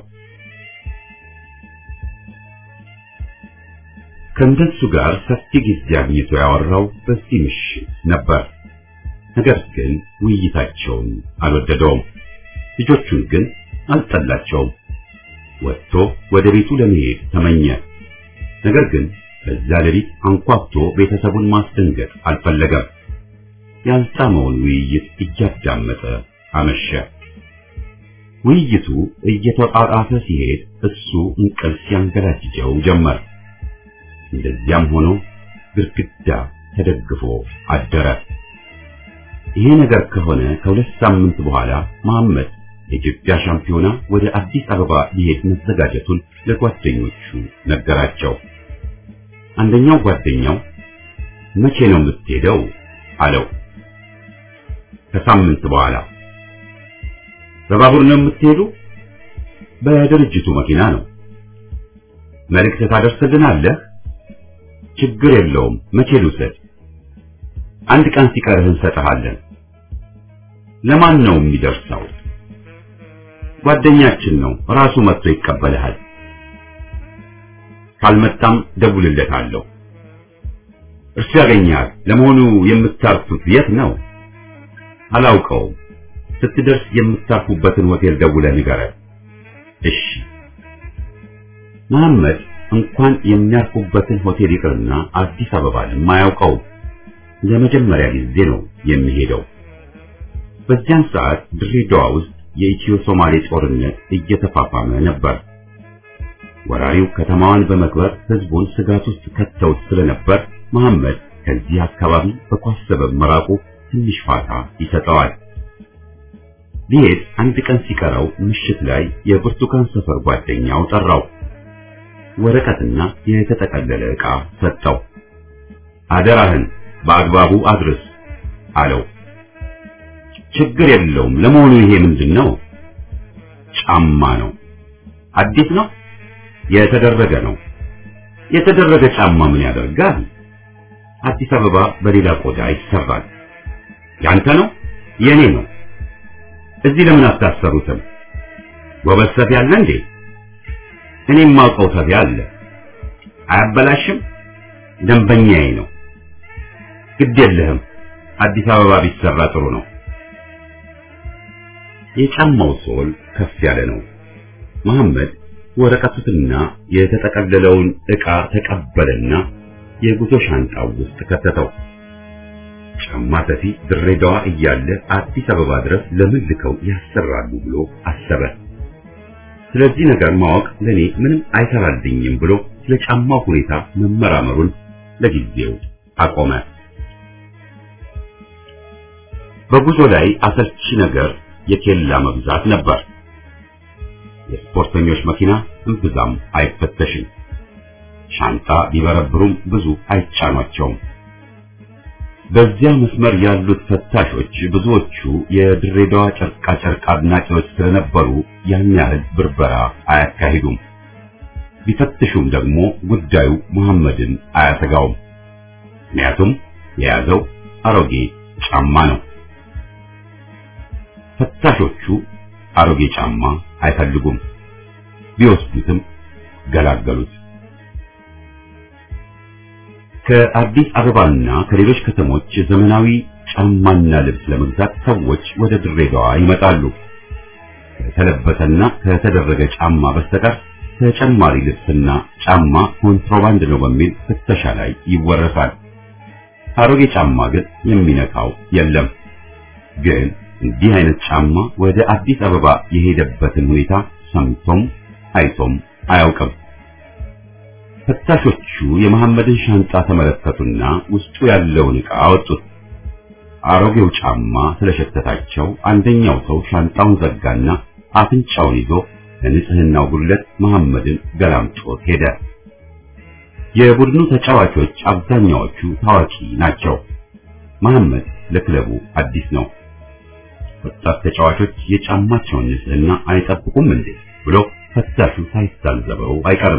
ከእንደሱ ጋር ሰፊ ጊዜ አግኝቶ ያወራው በዚህ ምሽት ነበር። ነገር ግን ውይይታቸውን አልወደደውም። ልጆቹን ግን አልጠላቸውም። ወጥቶ ወደ ቤቱ ለመሄድ ተመኘ። ነገር ግን በዛ ሌሊት አንኳኩቶ ቤተሰቡን ማስደንገጥ አልፈለገም። ያልጣመውን ውይይት እያዳመጠ አመሸ። ውይይቱ እየተጣጣፈ ሲሄድ እሱ እንቅልፍ ያንገላጅጀው ጀመር። እንደዚያም ሆኖ ግድግዳ ተደግፎ አደረ። ይሄ ነገር ከሆነ ከሁለት ሳምንት በኋላ መሐመድ የኢትዮጵያ ሻምፒዮና ወደ አዲስ አበባ ሊሄድ መዘጋጀቱን ለጓደኞቹ ነገራቸው። አንደኛው ጓደኛው መቼ ነው የምትሄደው አለው። ከሳምንት በኋላ። በባቡር ነው የምትሄዱ? በድርጅቱ መኪና ነው። መልእክት ታደርስልናለህ? ችግር የለውም። መቼ ልውሰድ? አንድ ቀን ሲቀርህ እንሰጥሃለን። ለማን ነው የሚደርሰው? ጓደኛችን ነው፣ ራሱ መጥቶ ይቀበልሃል። ካልመጣም ደውልለታለሁ። እርሱ ያገኛል። ለመሆኑ የምታርፉት የት ነው? አላውቀውም። ስትደርስ የምታርፉበትን ሆቴል ደውለህ ንገረን። እሺ። መሐመድ እንኳን የሚያርፉበትን ሆቴል ይቅርና አዲስ አበባንም አያውቀውም። ለመጀመሪያ ጊዜ ነው የሚሄደው። በዚያን ሰዓት ድሬዳዋ ውስጥ የኢትዮ ሶማሌ ጦርነት እየተፋፋመ ነበር። ወራሪው ከተማዋን በመክበር ህዝቡን ስጋት ውስጥ ከተውት ስለነበር መሐመድ ከዚህ አካባቢ በኳስ ሰበብ መራቁ ትንሽ ፋታ ይሰጠዋል። ሊሄድ አንድ ቀን ሲቀረው ምሽት ላይ የብርቱካን ሰፈር ጓደኛው ጠራው። ወረቀትና የተጠቀለለ ዕቃ ሰጠው። አደራህን በአግባቡ አድርስ አለው። ችግር የለውም። ለመሆኑ ይሄ ምንድን ነው? ጫማ ነው። አዲስ ነው? የተደረገ ነው። የተደረገ ጫማ ምን ያደርጋል? አዲስ አበባ በሌላ ቆዳ ይሰራል። ያንተ ነው? የኔ ነው። እዚህ ለምን አታሰሩትም? ጎበዝ ሰፊ አለ እንዴ? እኔም ማውቀው ሰፊ አለ። አያበላሽም? ደንበኛዬ ነው። ግድ የለህም። አዲስ አበባ ቢሰራ ጥሩ ነው። የጫማው ሶል ከፍ ያለ ነው። መሐመድ ወረቀቱንና የተጠቀለለውን ዕቃ ተቀበለና የጉዞ ሻንጣው ውስጥ ከተተው። ጫማ ሰፊ ድሬዳዋ እያለ አዲስ አበባ ድረስ ለምን ልከው ያሰራሉ ብሎ አሰበ። ስለዚህ ነገር ማወቅ ለኔ ምንም አይሰራልኝም ብሎ ስለ ጫማው ሁኔታ መመራመሩን ለጊዜው አቆመ። በጉዞ ላይ አሰልቺ ነገር የኬላ መብዛት ነበር። የስፖርተኞች መኪና እምብዛም አይፈተሽም። ሻንጣ ቢበረብሩም ብዙ አይጫኗቸውም። በዚያ መስመር ያሉት ፈታሾች ብዙዎቹ የድሬዳዋ ጨርቃ ጨርቅ አድናቂዎች ስለነበሩ ያን ያህል ብርበራ አያካሂዱም። ቢፈትሹም ደግሞ ጉዳዩ መሐመድን አያሰጋውም። ምክንያቱም የያዘው አሮጌ ጫማ ነው። ፈታሾቹ አሮጌ ጫማ አይፈልጉም። ቢወስዱትም ገላገሉት። ከአዲስ አበባና ከሌሎች ከተሞች ዘመናዊ ጫማና ልብስ ለመግዛት ሰዎች ወደ ድሬዳዋ ይመጣሉ። ከተለበሰና ከተደረገ ጫማ በስተቀር ተጨማሪ ልብስና ጫማ ኮንትሮባንድ ነው በሚል ፍተሻ ላይ ይወረሳል። አሮጌ ጫማ ግን የሚነካው የለም። ግን እንዲህ አይነት ጫማ ወደ አዲስ አበባ የሄደበትን ሁኔታ ሰምቶም አይቶም አያውቅም። ፈታሾቹ የመሐመድን ሻንጣ ተመለከቱና ውስጡ ያለውን ዕቃ አወጡት። አሮጌው ጫማ ስለሸተታቸው አንደኛው ሰው ሻንጣውን ዘጋና አፍንጫውን ይዞ ለንጽህናው ጉድለት መሐመድን ገላምጦት ሄደ። የቡድኑ ተጫዋቾች አብዛኛዎቹ ታዋቂ ናቸው። መሐመድ ለክለቡ አዲስ ነው። ወጣት ተጫዋቾች የጫማቸውን ንጽህና አይጠብቁም እንዴ ብሎ ፈታሹ ሳይታዘበው አይቀርም።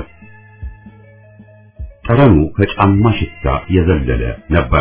ጠረኑ ከጫማ ሽታ የዘለለ ነበር።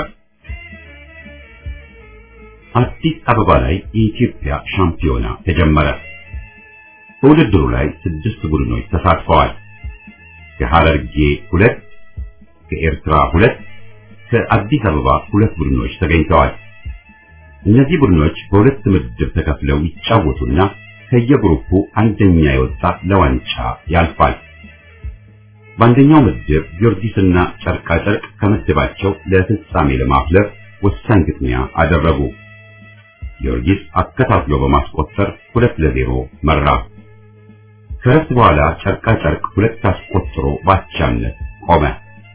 አዲስ አበባ ላይ የኢትዮጵያ ሻምፒዮና ተጀመረ። በውድድሩ ላይ ስድስት ቡድኖች ተሳትፈዋል። ከሐረርጌ ሁለት፣ ከኤርትራ ሁለት፣ ከአዲስ አበባ ሁለት ቡድኖች ተገኝተዋል። እነዚህ ቡድኖች በሁለት ምድብ ተከፍለው ይጫወቱና ከየግሩፑ አንደኛ የወጣ ለዋንጫ ያልፋል። በአንደኛው ምድብ ጊዮርጊስና ጨርቃ ጨርቅ ከምድባቸው ለፍጻሜ ለማፍለፍ ወሳኝ ግጥሚያ አደረጉ። ጊዮርጊስ አከታትሎ በማስቆጠር ሁለት ለዜሮ መራ። ከረፍት በኋላ ጨርቃ ጨርቅ ሁለት አስቆጥሮ ባቻነት ቆመ።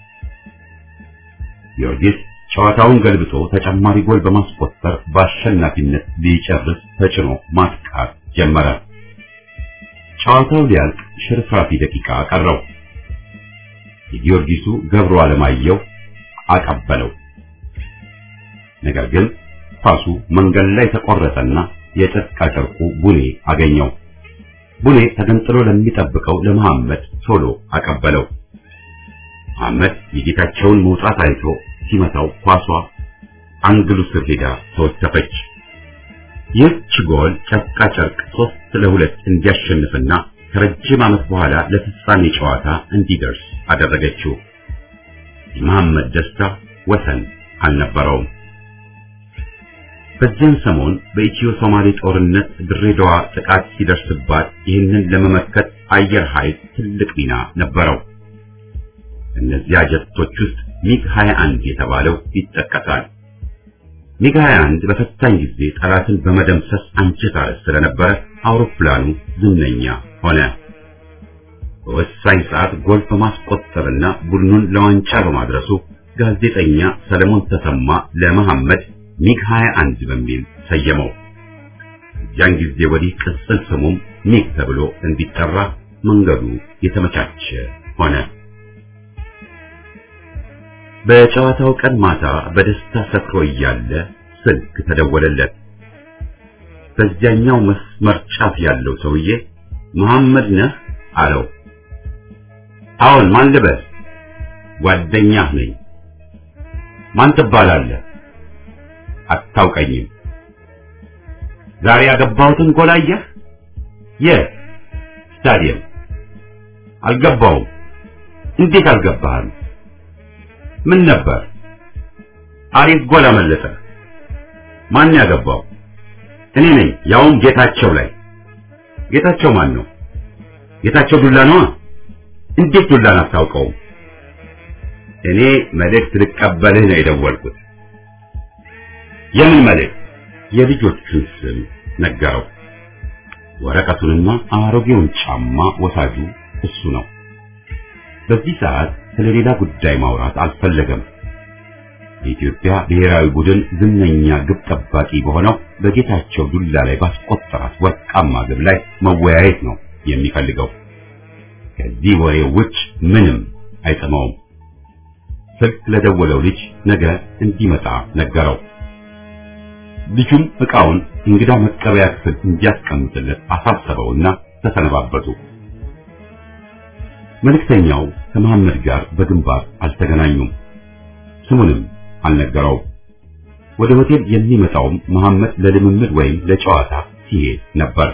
ጊዮርጊስ ጨዋታውን ገልብጦ ተጨማሪ ጎል በማስቆጠር በአሸናፊነት ሊጨርስ ተጭኖ ማጥቃት ጀመረ። ጨዋታው ሊያልቅ ሽርፍራፊ ደቂቃ ቀረው። የጊዮርጊሱ ገብሩ አለማየሁ አቀበለው። ነገር ግን ኳሱ መንገድ ላይ ተቆረጠና የጨርቃ ጨርቁ ቡኔ አገኘው። ቡኔ ተገንጥሎ ለሚጠብቀው ለመሐመድ ቶሎ አቀበለው። መሐመድ የጌታቸውን መውጣት አይቶ ሲመታው ኳሷ አንግሉ ስር ሄዳ ተወተፈች። ይህች ጎል ጨርቃ ጨርቅ ሶስት ለሁለት እንዲያሸንፍና ከረጅም ዓመት በኋላ ለፍጻሜ ጨዋታ እንዲደርስ አደረገችው። የመሐመድ ደስታ ወሰን አልነበረውም። በዚያን ሰሞን በኢትዮ ሶማሌ ጦርነት ድሬዳዋ ጥቃት ሲደርስባት ይህንን ለመመከት አየር ኃይል ትልቅ ሚና ነበረው። እነዚያ ጀቶች ውስጥ ሚግ 21 የተባለው ይጠቀሳል። ሚግ 21 በፈታኝ ጊዜ ጠላትን በመደምሰስ አንጀት አረስ ስለነበረ አውሮፕላኑ ዝነኛ ሆነ። በወሳኝ ሰዓት ጎል በማስቆጠርና ቡድኑን ለዋንጫ በማድረሱ ጋዜጠኛ ሰለሞን ተሰማ ለመሐመድ ሚግ 21 በሚል ሰየመው። ያን ጊዜ ወዲህ ቅጽል ስሙም ሚግ ተብሎ እንዲጠራ መንገዱ የተመቻቸ ሆነ። በጨዋታው ቀን ማታ በደስታ ሰክሮ እያለ ስልክ ተደወለለት። በዚያኛው መስመር ጫፍ ያለው ሰውዬ መሐመድ ነህ አለው። አዎን፣ ማን ልበል? ጓደኛህ ነኝ። ማን ትባላለህ? አታውቀኝም። ዛሬ ያገባሁትን ጎል አየህ? የት? ስታዲየም። አልገባውም። እንዴት አልገባህም? ምን ነበር? አሪፍ ጎል አመለጠ። ማን ያገባው? እኔ ነኝ፣ ያውም ጌታቸው ላይ። ጌታቸው ማን ነው? ጌታቸው ዱላ ነዋ። እንዴት ዱላን አታውቀውም? እኔ መልእክት ልቀበልህ ነው የደወልኩት። የምን መልእክት? የልጆቹን ስም ነገረው። ወረቀቱንና አሮጌውን ጫማ ወሳጁ እሱ ነው። በዚህ ሰዓት ስለ ሌላ ጉዳይ ማውራት አልፈለገም። የኢትዮጵያ ብሔራዊ ቡድን ዝነኛ ግብ ጠባቂ በሆነው በጌታቸው ዱላ ላይ ባስቆጠራት ወርቃማ ግብ ላይ መወያየት ነው የሚፈልገው። ከዚህ ወሬ ውጭ ምንም አይጥመውም። ስልክ ለደወለው ልጅ ነገ እንዲመጣ ነገረው። ልጁም ዕቃውን እንግዳ መቀበያ ክፍል እንዲያስቀምጥለት አሳሰበውና ተሰነባበቱ። መልእክተኛው ከመሐመድ ጋር በግንባር አልተገናኙም። ስሙንም አልነገረውም። ወደ ሆቴል የሚመጣውም መሐመድ ለልምምድ ወይም ለጨዋታ ሲሄድ ነበር።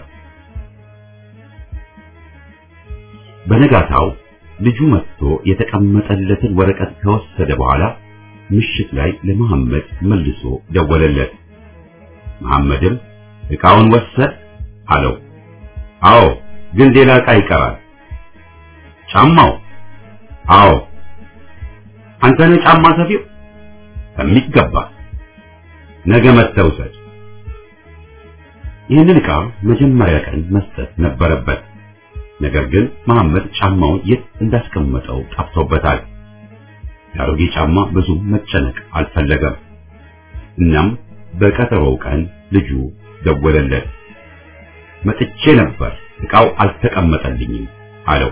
በነጋታው ልጁ መጥቶ የተቀመጠለትን ወረቀት ከወሰደ በኋላ ምሽት ላይ ለመሐመድ መልሶ ደወለለት። መሐመድም ዕቃውን ወሰድ አለው። አዎ፣ ግን ሌላ ዕቃ ይቀራል። ጫማው? አዎ። አንተ ነህ ጫማ ሰፊው? በሚገባ ነገ መጥተህ ውሰድ። ይህንን ዕቃ መጀመሪያ ቀን መስጠት ነበረበት። ነገር ግን መሐመድ ጫማውን የት እንዳስቀመጠው ጠፍቶበታል። የአሮጌ ጫማ ብዙ መጨነቅ አልፈለገም። እናም በቀጠሮው ቀን ልጁ ደወለለት። መጥቼ ነበር፣ ዕቃው አልተቀመጠልኝም አለው።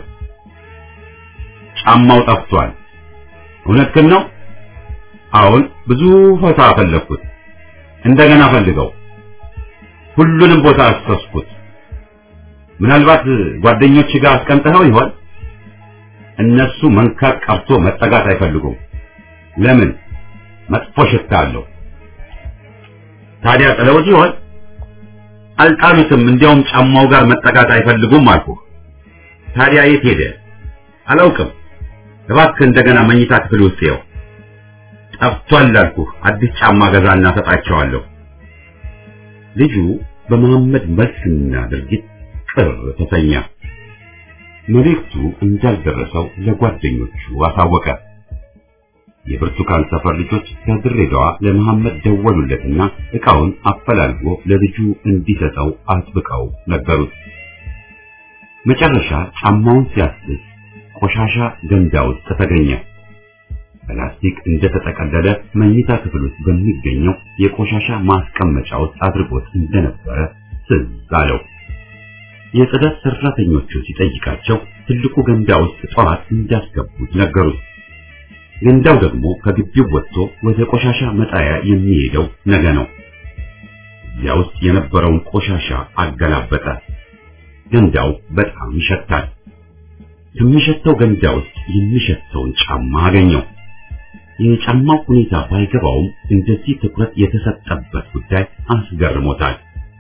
ጫማው ጠፍቷል። እውነትህን ነው? አሁን ብዙ ቦታ ፈለግኩት። እንደገና ፈልገው። ሁሉንም ቦታ አሰስኩት። ምናልባት ጓደኞች ጋር አስቀምጠኸው ይሆን? እነሱ መንካት ቀርቶ መጠጋት አይፈልጉም። ለምን? መጥፎ ሽታ አለው። ታዲያ ጥለውት ይሆን? አልጣሉትም። እንዲያውም ጫማው ጋር መጠጋት አይፈልጉም አልኩህ። ታዲያ የት ሄደ? አላውቅም። እባክህ እንደገና መኝታ ክፍል ውስጥ ይኸው። ጠፍቷል አልኩህ። አዲስ ጫማ ገዛና ሰጣቸዋለሁ። ልጁ በመሐመድ መልስና ድርጊት ቅር ተሰኘ። መልእክቱ እንዳልደረሰው ለጓደኞቹ አሳወቀ። የብርቱካን ሰፈር ልጆች ከድሬዳዋ ለመሐመድ ደወሉለትና ዕቃውን አፈላልጎ ለልጁ እንዲሰጠው አጥብቀው ነገሩት። መጨረሻ ጫማውን ሲያስስ ቆሻሻ ገንዳ ውስጥ ተገኘ። በላስቲክ እንደተጠቀለለ መኝታ ክፍል ውስጥ በሚገኘው የቆሻሻ ማስቀመጫ ውስጥ አድርጎት እንደነበረ ትዝ አለው። የጽዳት ሰራተኞቹ ሲጠይቃቸው ትልቁ ገንዳ ውስጥ ጠዋት እንዳስገቡት ነገሩት። ገንዳው ደግሞ ከግቢው ወጥቶ ወደ ቆሻሻ መጣያ የሚሄደው ነገ ነው። እዚያ ውስጥ የነበረውን ቆሻሻ አገላበጠ። ገንዳው በጣም ይሸታል። ከሚሸተው ገንዳ ውስጥ የሚሸተውን ጫማ አገኘው። የጫማው ሁኔታ ባይገባውም እንደዚህ ትኩረት የተሰጠበት ጉዳይ አስገርሞታል።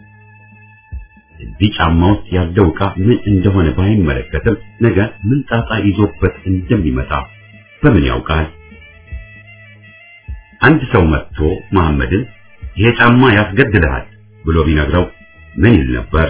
እዚህ ጫማ ውስጥ ያለው ዕቃ ምን እንደሆነ ባይመለከትም ነገ ምን ጣጣ ይዞበት እንደሚመጣ በምን ያውቃል? አንድ ሰው መጥቶ መሐመድን ይሄ ጫማ ያስገድልሃል ብሎ ቢነግረው ምን ይል ነበር?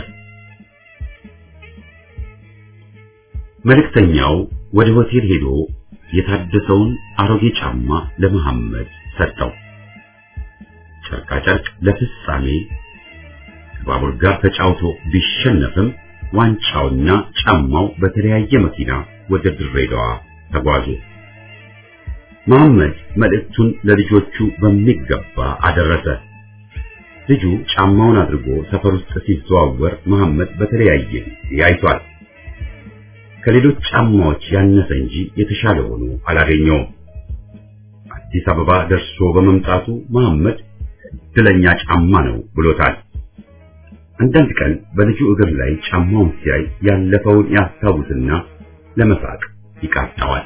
መልእክተኛው ወደ ሆቴል ሄዶ የታደሰውን አሮጌ ጫማ ለመሐመድ ሰጠው። ጨርቃ ጨርቅ ለፍጻሜ ከባቡር ጋር ተጫውቶ ቢሸነፍም ዋንጫውና ጫማው በተለያየ መኪና ወደ ድሬዳዋ ተጓዙ። መሐመድ መልእክቱን ለልጆቹ በሚገባ አደረሰ። ልጁ ጫማውን አድርጎ ሰፈር ውስጥ ሲዘዋወር መሐመድ በተለያየ ያይቷል። ከሌሎች ጫማዎች ያነሰ እንጂ የተሻለ ሆኖ አላገኘውም። አዲስ አበባ ደርሶ በመምጣቱ መሐመድ እድለኛ ጫማ ነው ብሎታል። አንዳንድ ቀን በልጁ እግር ላይ ጫማውን ሲያይ ያለፈውን ያስታውስና ለመሳቅ ይቃጣዋል።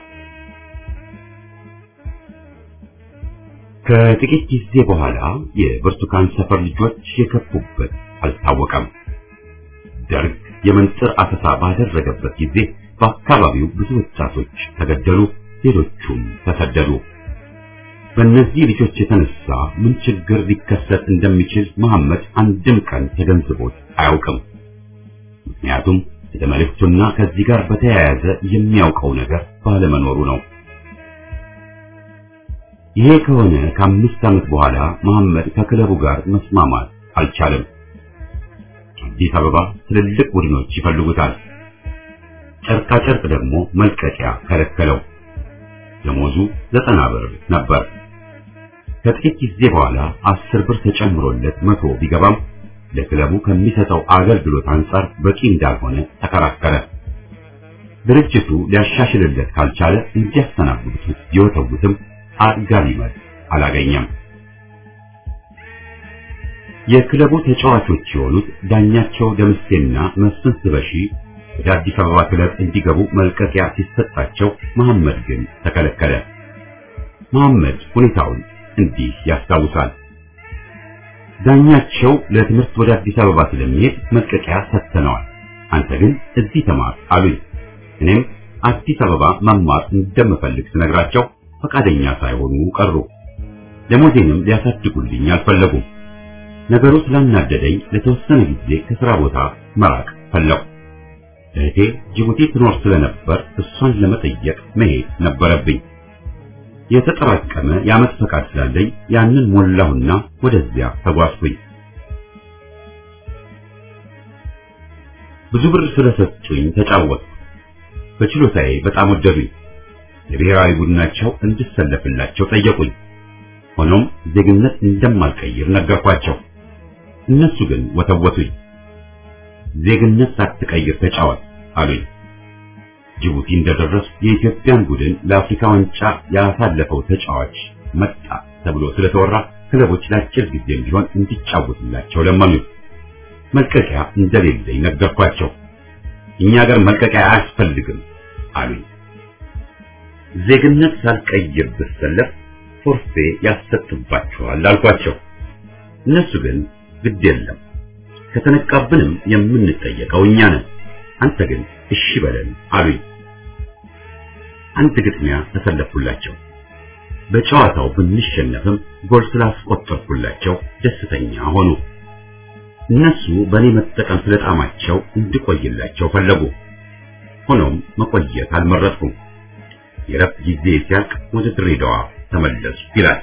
ከጥቂት ጊዜ በኋላ የብርቱካን ሰፈር ልጆች የገቡበት አልታወቀም። ደርግ የመንጥር አሰሳ ባደረገበት ጊዜ በአካባቢው ብዙ ወጣቶች ተገደሉ፣ ሌሎቹም ተሰደዱ። በእነዚህ ልጆች የተነሳ ምን ችግር ሊከሰት እንደሚችል መሐመድ አንድም ቀን ተገንዝቦት አያውቅም። ምክንያቱም ስለ መልእክቱና ከዚህ ጋር በተያያዘ የሚያውቀው ነገር ባለመኖሩ ነው። ይሄ ከሆነ ከአምስት ዓመት በኋላ መሐመድ ከክለቡ ጋር መስማማት አልቻለም። አዲስ አበባ ትልልቅ ቡድኖች ይፈልጉታል። ጨርቃ ጨርቅ ደግሞ መልቀቂያ ከለከለው። ደሞዙ ዘጠና ብር ነበር። ከጥቂት ጊዜ በኋላ አስር ብር ተጨምሮለት መቶ ቢገባም ለክለቡ ከሚሰጠው አገልግሎት አንጻር በቂ እንዳልሆነ ተከራከረ። ድርጅቱ ሊያሻሽልለት ካልቻለ እንዲያስተናግዱት ቢወተውትም አጥጋቢ መልስ አላገኘም። የክለቡ ተጫዋቾች የሆኑት ዳኛቸው ደምሴና መስፍን ስበሺ ወደ አዲስ አበባ ክለብ እንዲገቡ መልቀቂያ ሲሰጣቸው መሐመድ ግን ተከለከለ። መሐመድ ሁኔታውን እንዲህ ያስታውሳል። ዳኛቸው ለትምህርት ወደ አዲስ አበባ ስለሚሄድ መልቀቂያ ሰጥተነዋል፣ አንተ ግን እዚህ ተማር አሉኝ። እኔም አዲስ አበባ መማር እንደምፈልግ ስነግራቸው ፈቃደኛ ሳይሆኑ ቀሩ። ደሞዜንም ሊያሳድጉልኝ አልፈለጉም። ነገሩ ስላናደደኝ ለተወሰነ ጊዜ ከስራ ቦታ መራቅ ፈለጉ። እህቴ ጅቡቲ ትኖር ስለነበር እሷን ለመጠየቅ መሄድ ነበረብኝ። የተጠራቀመ የዓመት ፈቃድ ስላለኝ ያንን ሞላሁና ወደዚያ ተጓዝኩኝ። ብዙ ብር ስለሰጡኝ ተጫወትኩ። በችሎታዬ በጣም ወደዱኝ። የብሔራዊ ቡድናቸው እንድሰለፍላቸው ጠየቁኝ። ሆኖም ዜግነት እንደማልቀይር ነገርኳቸው። እነሱ ግን ወተወቱኝ። ዜግነት ሳትቀይር ተጫወት አሉኝ። ጅቡቲ እንደደረሱ የኢትዮጵያን ቡድን ለአፍሪካ ዋንጫ ያሳለፈው ተጫዋች መጣ ተብሎ ስለተወራ ክለቦች ለአጭር ጊዜም ቢሆን እንዲጫወትላቸው ለመኑኝ። መልቀቂያ እንደሌለኝ ነገርኳቸው። እኛ ሀገር መልቀቂያ አያስፈልግም አሉኝ። ዜግነት ሳልቀይር ብሰለፍ ፎርፌ ያሰጥባቸዋል አልኳቸው። እነሱ ግን ግድ የለም ከተነቃብንም የምንጠየቀው እኛ ነን፣ አንተ ግን እሺ በለን አሉኝ። አንድ ግጥሚያ ተሰለፍኩላቸው። በጨዋታው ብንሸነፍም ጎል ስላስቆጠርኩላቸው ደስተኛ ሆኑ። እነሱ በእኔ መጠቀም ስለጣማቸው እንድቆይላቸው ፈለጉ። ሆኖም መቆየት አልመረጥኩም። የረፍት ጊዜ ሲያልቅ ወደ ድሬዳዋ ተመለሱ ይላል።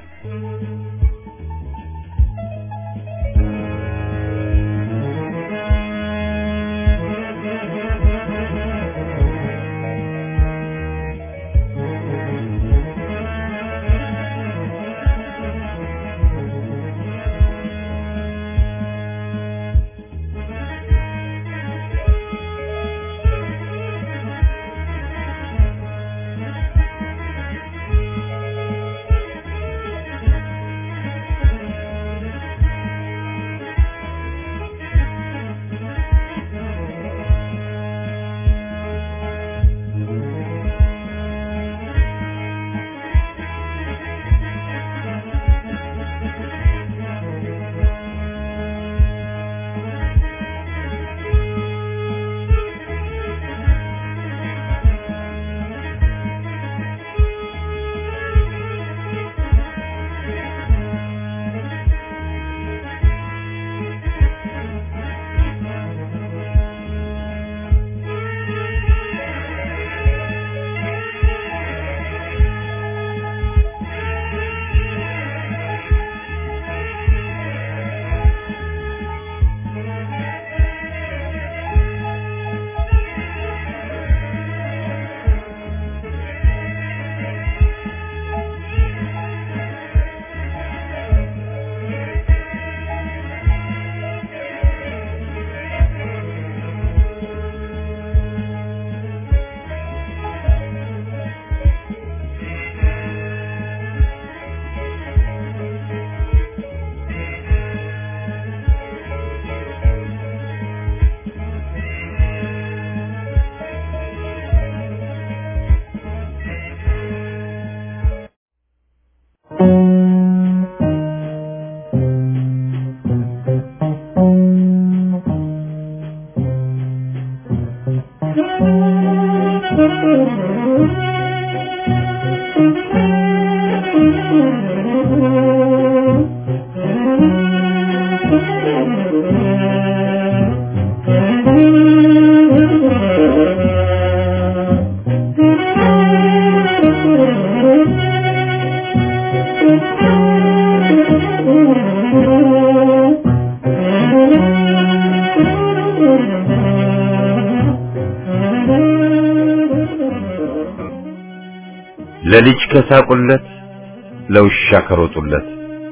ለልጅ ከሳቁለት ለውሻ ከሮጡለት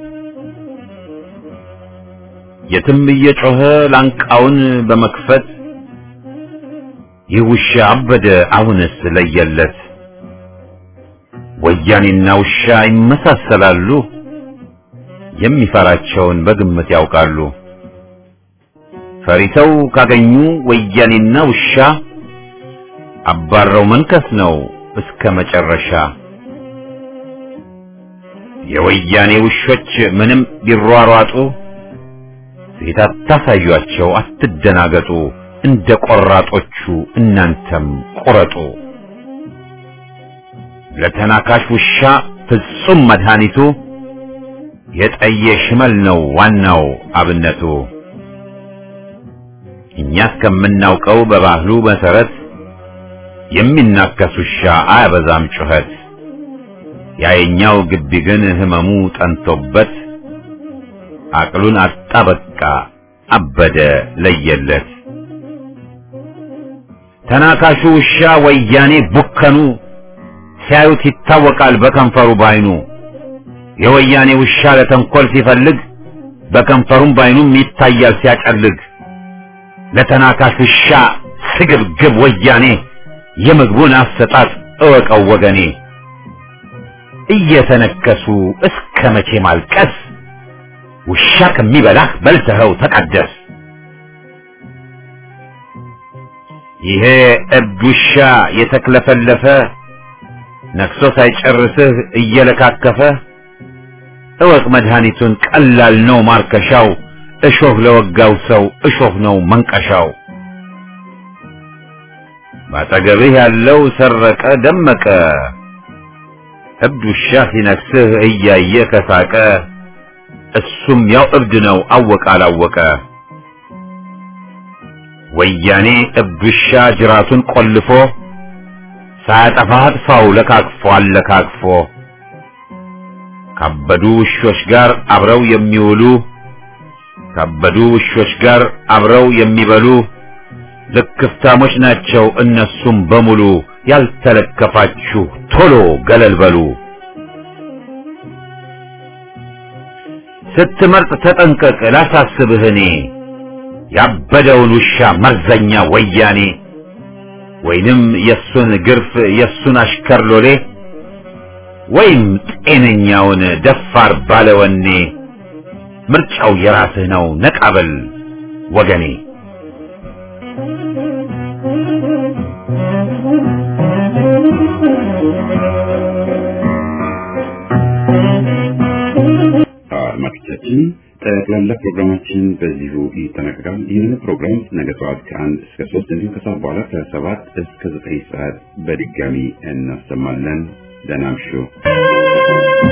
የትም እየጮኸ ላንቃውን በመክፈት ይህ ውሻ አበደ አሁንስ ለየለት። ወያኔና ውሻ ይመሳሰላሉ፣ የሚፈራቸውን በግምት ያውቃሉ። ፈሪተው ካገኙ ወያኔና ውሻ አባረው መንከስ ነው እስከ መጨረሻ። የወያኔ ውሾች ምንም ቢሯሯጡ ፊት አታሳዩአቸው፣ አትደናገጡ። እንደ ቆራጦቹ እናንተም ቁረጡ። ለተናካሽ ውሻ ፍጹም መድኃኒቱ የጠየ ሽመል ነው ዋናው አብነቱ። እኛ እስከምናውቀው በባህሉ መሰረት የሚናከስ ውሻ አያበዛም ጩኸት። ያየኛው ግቢ ግን ህመሙ ጠንቶበት አቅሉን አጣ በቃ አበደ ለየለት። ተናካሹ ውሻ ወያኔ ቡከኑ ሲያዩት ይታወቃል በከንፈሩ ባይኑ። የወያኔ ውሻ ለተንኮል ሲፈልግ በከንፈሩም ባይኑም ይታያል ሲያጨልግ። ለተናካሽ ውሻ ስግብግብ ወያኔ የምግቡን አሰጣጥ እወቀው ወገኔ። እየተነከሱ እስከ መቼ ማልቀስ? ውሻ ከሚበላህ በልተኸው ተቀደስ። ይሄ እብድ ውሻ የተክለፈለፈ ነክሶ ሳይጨርስህ እየለካከፈ እወቅ መድኃኒቱን ቀላል ነው ማርከሻው። እሾህ ለወጋው ሰው እሾህ ነው መንቀሻው። ባጠገብህ ያለው ሰረቀ ደመቀ እብድ ውሻ ሲነክስህ እያየ ከሳቀ እሱም ያው እብድ ነው አወቀ አላወቀ። ወያኔ እብድ ውሻ ጅራቱን ቆልፎ ሳያጠፋ አጥፋው ለካክፎ አለካክፎ ካበዱ ውሾች ጋር አብረው የሚውሉ ካበዱ ውሾች ጋር አብረው የሚበሉ ልክፍታሞች ናቸው እነሱም በሙሉ ያልተለከፋችሁ ቶሎ ገለል በሉ። ስትመርጥ ተጠንቀቅ ላሳስብህ እኔ ያበደውን ውሻ መርዘኛ ወያኔ ወይንም የሱን ግርፍ የሱን አሽከር ሎሌ ወይም ጤነኛውን ደፋር ባለወኔ ምርጫው የራስህ ነው ነቃበል ወገኔ። አድማጮቻችን ጠቅላላ ፕሮግራማችን በዚሁ ይጠናቀቃል። ይህን ፕሮግራም ነገ ጠዋት ከአንድ እስከ ሶስት እንዲሁም ከሰዓት በኋላ ከሰባት እስከ ዘጠኝ ሰዓት በድጋሚ እናሰማለን። ደህና እምሹ።